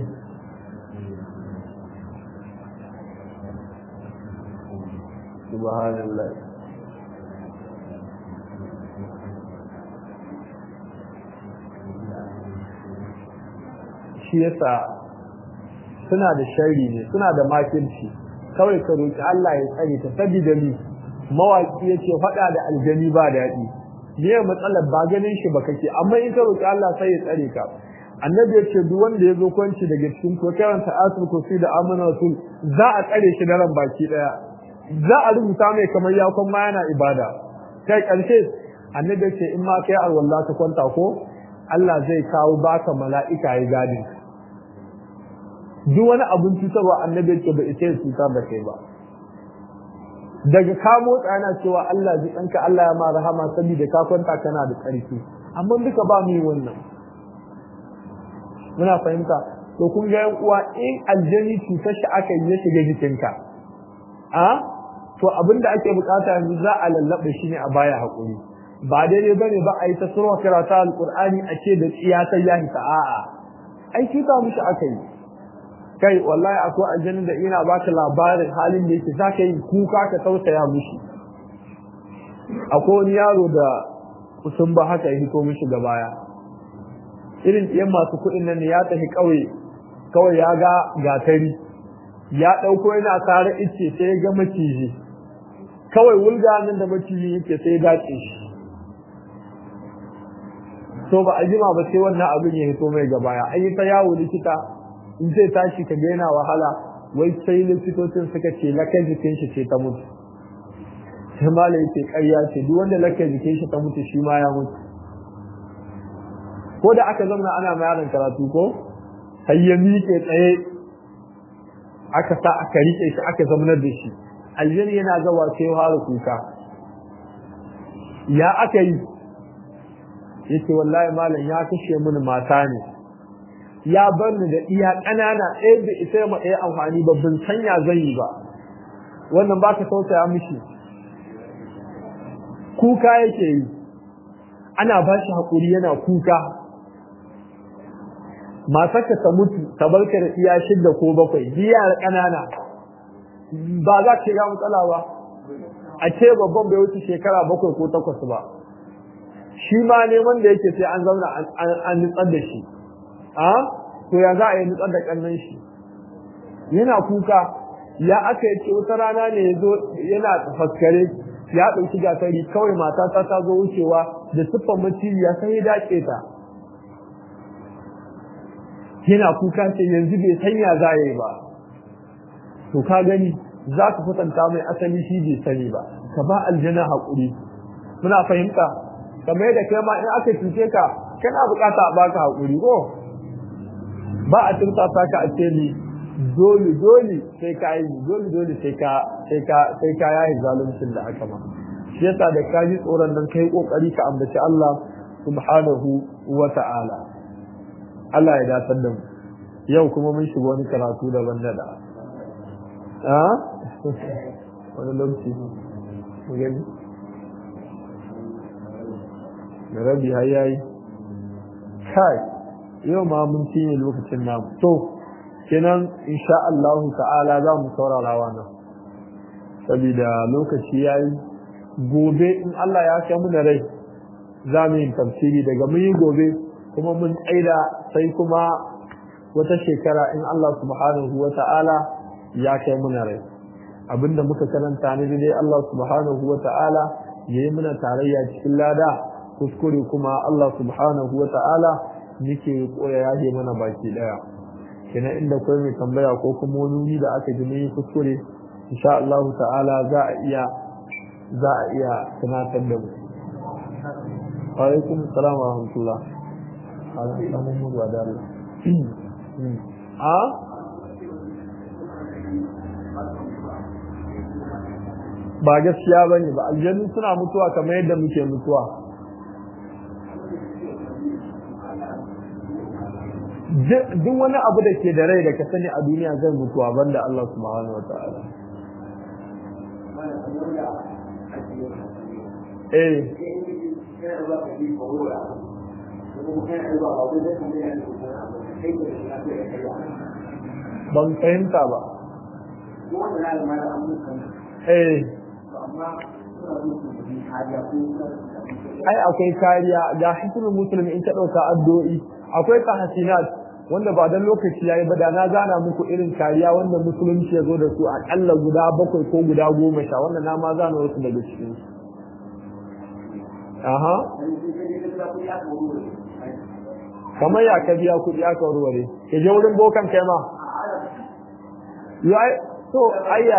subhanallah shi yasa suna da shari ne suna da makirci kawai ka roki Allah ya tsare ta saboda ni mawaki yace faɗa da aljani ba daɗi me matsalar ba ganin shi ba kake amma in ka roki Allah sai ya tsare ka annabi yace duk wanda ya zo kwanci daga cikin ko karanta asul kursi da amana rasul za a tsare shi da ran baki daya za a rubuta mai kamar ya kuma yana ibada kai karshe annabi yace in ma kai alwala ka kwanta ko Allah zai kawo baka mala'ika ya gadin duk wani abun cutarwa annabi yake bai ita cutar da kai ba daga ka motsa yana cewa Allah ji ɗanka Allah ya ma rahama saboda ka kwanta kana da ƙarfi amma duka ba mu yi wannan muna fahimta to kun ga yan uwa in aljani cutar shi aka yi ya shiga jikinka a to abin da ake bukata yanzu za a lallaɓa shi ne a baya haƙuri ba daidai bane ba a yi ta surwa karata alƙur'ani a ce da tsiya sai ya hita a'a ai cuta mishi aka yi kai wallahi akwai aljanna da ina baka labarin halin da yake zaka yi kuka ka tausaya mishi akwai wani yaro da sun ba haka ya hito mishi ga baya irin ɗiyan masu kuɗin nan ne ya tafi ƙauye kawai ya ga gatari ya ɗauko yana tare ice sai ya ga maciji kawai wulga nan da maciji yake sai ya dace shi so ba a jima ba sai wannan abin ya hito mai ga baya an yi ta yawo likita in zai tashi ka ga yana wahala wai sai likitocin suka ce lakan jikin shi ce ta mutu sai malai yake ƙarya ce duk wanda lakan jikin shi ta mutu shi ma ya mutu ko da aka zama ana ma yaron karatu ko sai ya miƙe tsaye aka sa aka riƙe shi aka zamanar da shi aljani yana gawa sai fara kuka ya aka yi yace wallahi malam ya kashe mini mata ne ya bar ni da iya ƙanana ɗaya da ita ma ɗaya amfani ba bin sanya zan yi ba wannan ba ka tausaya mishi kuka yake yi ana ba shi haƙuri yana kuka matarka ta mutu ta barka da iya shidda ko bakwai biyar ƙanana ba za ka ga matsala ba a ce babban bai wuce shekara bakwai ko takwas ba shi ma neman da yake sai an zauna an nutsar da shi a to ya za a yi nutsar da kannan shi yana kuka ya aka yi ce wata rana ne ya zo yana faskare ya ɗauki gasari kawai matata ta zo wucewa da siffar maciji ya sai ya dace ta yana kuka ce yanzu bai sanya za yi ba to ka gani za ka kwatanta mai asali shi bai sani ba ka ba aljana haƙuri muna fahimta kamar da kai ma in aka cuce ka kana bukata a baka haƙuri ko ba a tursasa ka a ce ni dole dole sai ka yi dole dole sai ka sai ka sai ka yayi zaluncin da aka ma shi yasa da ka ji tsoron nan kai kokari ka ambaci Allah subhanahu wa ta'ala Allah ya datar da mu yau kuma mun shiga wani karatu daban da da a wani lokaci mu gani da rabi har yayi kai yau ma mun cinye lokacin namu to kenan insha Allah ta'ala za mu saurara wannan saboda lokaci yayi gobe in Allah ya kai mu da rai za mu yi tafsiri daga mun yi gobe kuma mun tsaida sai kuma wata shekara in Allah subhanahu wa ta'ala ya kai mu da rai abinda muka karanta ne dai Allah subhanahu wa ta'ala yayi muna tarayya cikin lada kuskure kuma Allah subhanahu wa ta'ala nike koya yaje mana baki daya kina inda kai mai tambaya ko kuma wani wuri da aka ji mai kuskure insha Allah ta'ala za a iya za a iya tunatar da mu wa alaikum assalam wa rahmatullah ala samu mu da Allah a ba gaskiya bane ba aljannu suna mutuwa kamar yadda muke mutuwa duk wani abu da ke da rai da ka sani a duniya zai mutuwa banda Allah subhanahu wa ta'ala eh ban fahimta ba eh ai akwai kariya ga hikimar musulmi in ta ɗauka addu'o'i akwai tahsinat wanda ba dan lokaci yayi ba da na gana muku irin kariya wanda musulunci ya zo da su akalla guda bakwai ko guda goma sha wanda na ma zana wasu daga cikin su aha kamar ya ka biya kuɗi aka warware ke je wurin bokan kai ma yai to ayya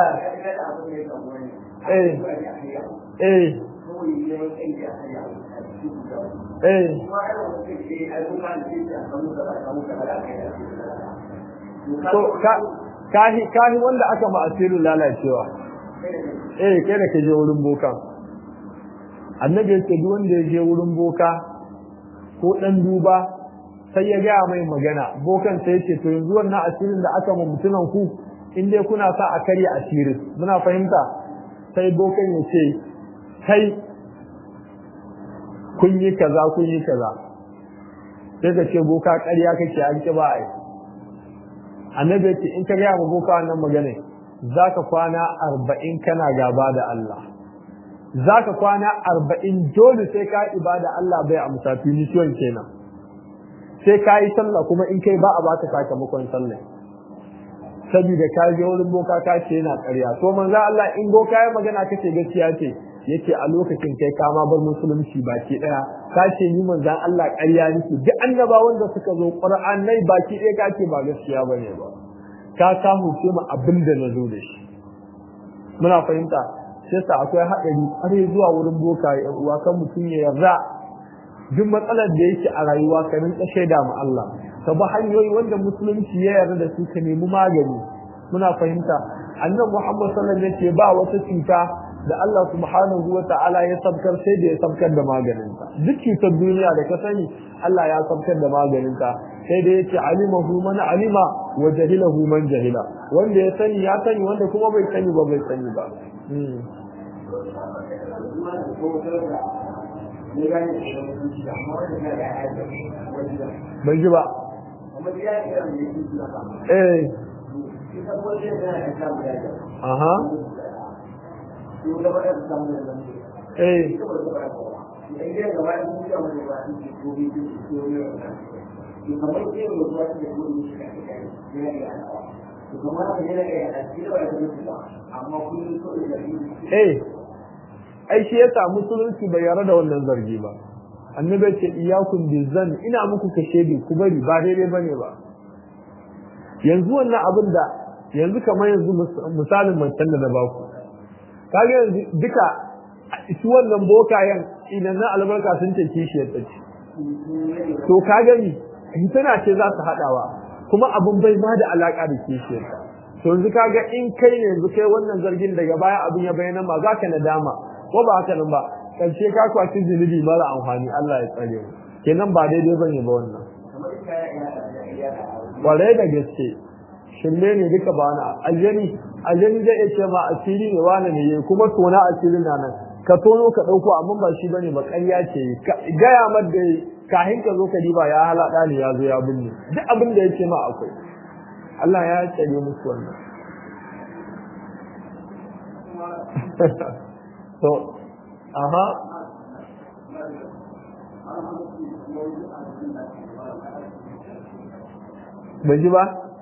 eh eh eh to kahi kahi wanda aka ma asirin lalacewa eh kai da ka je wurin boka annabi yake duk wanda ya je wurin boka ko dan duba sai ya gaya mai magana bokan sai yace to yanzu wannan asirin da aka ma mutunan ku in dai kuna sa a karya asirin muna fahimta sai bokan ya ce kai kun yi kaza kun yi kaza sai ka ce boka ƙarya kake an ki ba ai annabi ce in ka ga ma boka wannan magana zaka kwana arba'in kana gaba da Allah zaka kwana arba'in dole sai ka ibada Allah bai amsa tunisiyon kenan sai ka yi sallah kuma in kai ba a baka sakamakon sallah saboda ka je wurin boka ka ce yana ƙarya to manzo Allah in boka ya magana kace gaskiya ce yace a lokacin kai ka ma bar musulunci baki daya ka ce ni manzon Allah ƙarya nake duk annaba wanda suka zo Qur'anai baki daya ka ce ba gaskiya bane ba ka samu ce mu abin da nazo da shi muna fahimta sai sa akwai haɗari ƙware zuwa wurin boka ya uwa kan mutum ya yarda duk matsalar da yake a rayuwa ka rinka shaida ma Allah ka bi hanyoyi wanda musulunci ya yarda da su ka nemi magani muna fahimta annabi Muhammad sallallahu alaihi wasallam ba wata cuta da Allah subhanahu wa ta'ala ya sabkar sai da ya sabkar da maganinta duk cutar duniya da ka sani Allah ya sabkar da maganinta sai da yace alimahu man alima wa jahilahu man jahila wanda ya sani ya sani wanda kuma bai sani ba bai sani ba bai ji ba eh aha eh eh ai shi yasa musulunci bai yarda da wannan zargi ba annabi ce iyyakum bizan ina muku kashe bi ku bari ba daidai bane ba yanzu wannan abin da yanzu kamar yanzu misalin mancan da na baku kaga yanzu duka su wannan bokayen idan na albarka sun ce kishiyar ta ce to kaga ni tana ce za su haɗawa kuma abin bai ma da alaka da kishiyar ta to yanzu kaga in kai ne yanzu kai wannan zargin daga baya abin ya bayyana ma za ka nadama ko ba haka nan ba karshe ka kwaci zunubi mara amfani Allah ya tsare mu kenan ba daidai bane ba wannan kwarai da gaske shirme ne duka ba na aljani aljani zai iya ce ma asiri ne wani ne yayi kuma tona asirin na nan ka tono ka dauko amma ba shi bane ba ƙarya ce gaya mar da kahin ka zo ka diba ya halada ne ya zo ya binne duk abin da yake ma akwai Allah ya tsare musu wannan to aha bai ji ba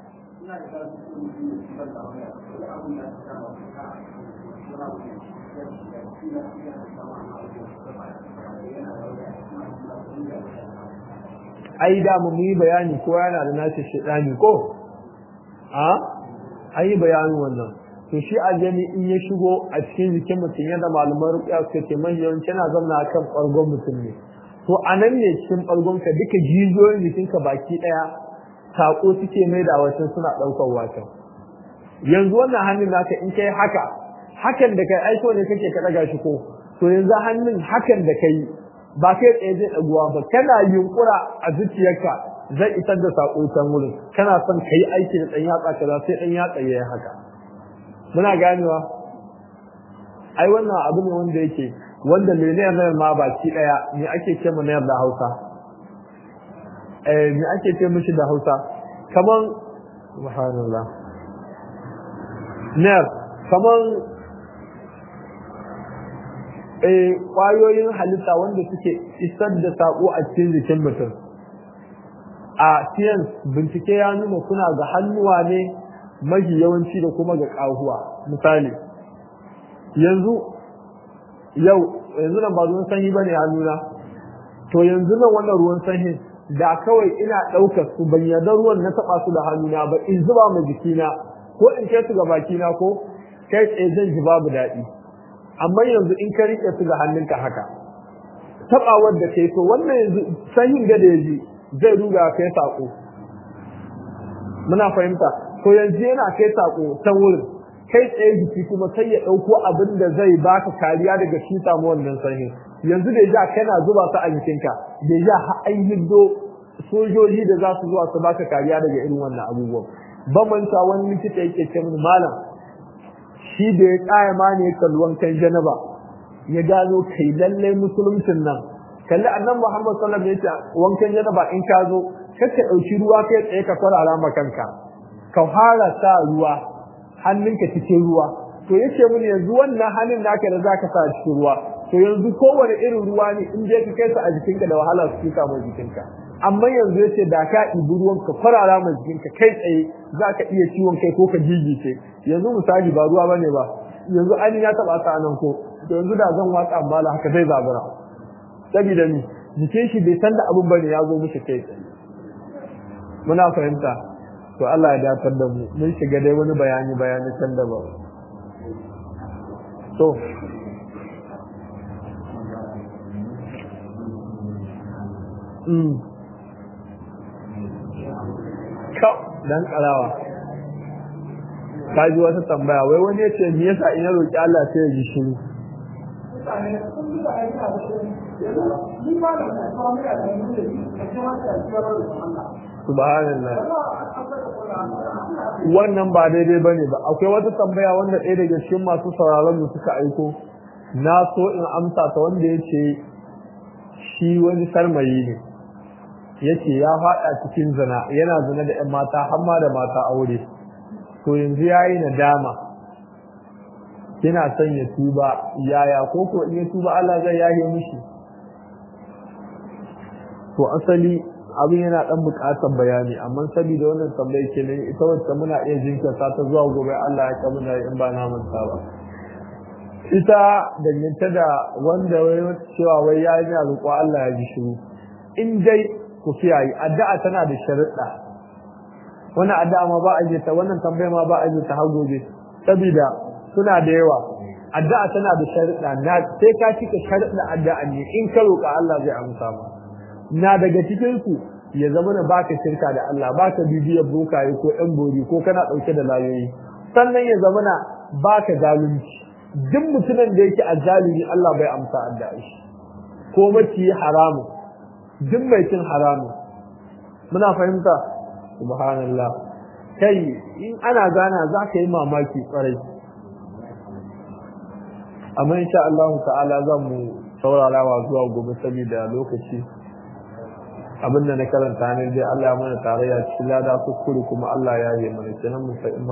ai da mu yi bayani ko yana da nashi shedani ko a ai bayanin wannan to shi aljani in ya shigo a cikin jikin mutum yadda malaman rukiya suka ce mai yawanci yana zama a kan ɓargon mutum ne to a nan ne cikin ɓargonka duka jijiyoyin jikinka baki ɗaya saƙo suke mai da wacan suna ɗaukar wacan yanzu wannan hannun naka in kai haka hakan da kai aiko ne kake ka ɗaga shi ko to yanzu hannun hakan da kai ba kai tsaye zai ɗaguwa ba kana yunƙura a zuciyarka zai isar da saƙo can wurin kana son ka yi aiki da ɗan yatsa kaza sai ɗan yatsa ya yi haka muna ganewa ai wannan abu ne wanda yake wanda miliyan nan ma baki daya me ake ce mu da Hausa eh me ake ce mishi da Hausa kaman subhanallah ner kaman eh kwayoyin halitta wanda suke isar da sako a cikin jikin mutum a science bincike ya nuna suna ga hannuwa ne mafi yawanci da kuma ga ƙahuwa misali yanzu yau yanzu nan ba ruwan sanyi bane hannuna to yanzu nan wannan ruwan sanyi da kawai ina ɗaukar su ban yarda ruwan na taɓa su da hannuna ba in zuba ma jikina ko in kai su ga bakina ko kai tsaye zan ji babu daɗi amma yanzu in ka riƙe su ga hannunka haka taɓawar da kai to wannan yanzu sanyin ga da ya ji zai ruga kai saƙo muna fahimta to yanzu yana kai sako ta wurin kai tsaye jiki kuma sai ya ɗauko abin da zai baka kariya daga shi samu wannan sanyi yanzu da ja kana zuba su a jikinka da ja har an hiddo sojoji da za su zuwa su baka kariya daga irin wannan abubuwan bamanta wani likita yake ce mini malam shi da ya tsaya ma ne kalluwan kan janaba ya gano kai lallai musuluncin nan kalli annan muhammad sallallahu alaihi wasallam ya ce wankan janaba in ka zo kar ka ɗauki ruwa kai tsaye ka kwarara ma kanka ka fara sa ruwa hannunka cikin ruwa to yace mun yanzu wannan hannun naka da zaka sa cikin ruwa to yanzu kowane irin ruwa ne in je ka kai sa a jikinka da wahala su tuka ma jikinka amma yanzu yace da ka ibi ruwan ka farara ma jikinka kai tsaye zaka iya ciwon kai ko ka jijice yanzu misali ba ruwa bane ba yanzu ani ya taba ta nan ko to yanzu da zan watsa mala haka zai zabura saboda ni jikin shi bai san da abun bane ya zo mishi kai tsaye muna fahimta to Allah ya datar da mu mun shiga dai wani bayani bayani can da ba to mm kau dan karawa kaji wata tambaya wai wani ya ce me yasa in ya roki Allah sai ya ji shiru subhanallah wannan ba daidai bane ba akwai wata tambaya wanda ɗaya daga cikin masu sauraron mu suka aiko na so in amsa ta wanda yace shi wani sarmayi ne yace ya faɗa cikin zina yana zina da ƴan mata har ma da mata aure to yanzu yayi nadama yana son ya tuba yaya ko ko in ya tuba Allah zai yahe mishi to asali abin yana dan bukatar bayani amma saboda wannan tambaye ke ne ita wacce muna iya jinkirta ta zuwa gobe Allah ya kamuna in ba na manta ba ita dangance da wanda wai cewa wai ya yi roƙo Allah ya ji shiru in dai ku kiyaye addu'a tana da sharuɗa wannan addu'a ma ba a je ta wannan tambaya ma ba a je ta har gobe saboda suna da yawa addu'a tana da sharuɗa na sai ka cika sharuɗa addu'a ne in ka roƙa Allah zai amsa ma na daga cikin su ya zama na baka shirka da Allah baka bibiyar bokaye ko ɗan bori ko kana ɗauke da layoyi sannan ya zama na baka zalunci duk mutumin da yake azzalimi Allah bai amsa addu'a shi ko maci haramu duk mai cin haramu muna fahimta subhanallah kai in ana gana za ka yi mamaki kwarai amma insha Allah ta'ala zan mu saurarawa zuwa gobe saboda lokaci abinda na karanta ne dai Allah ya mana tarayya cikin lada kuskure kuma Allah ya yi mana kenan mu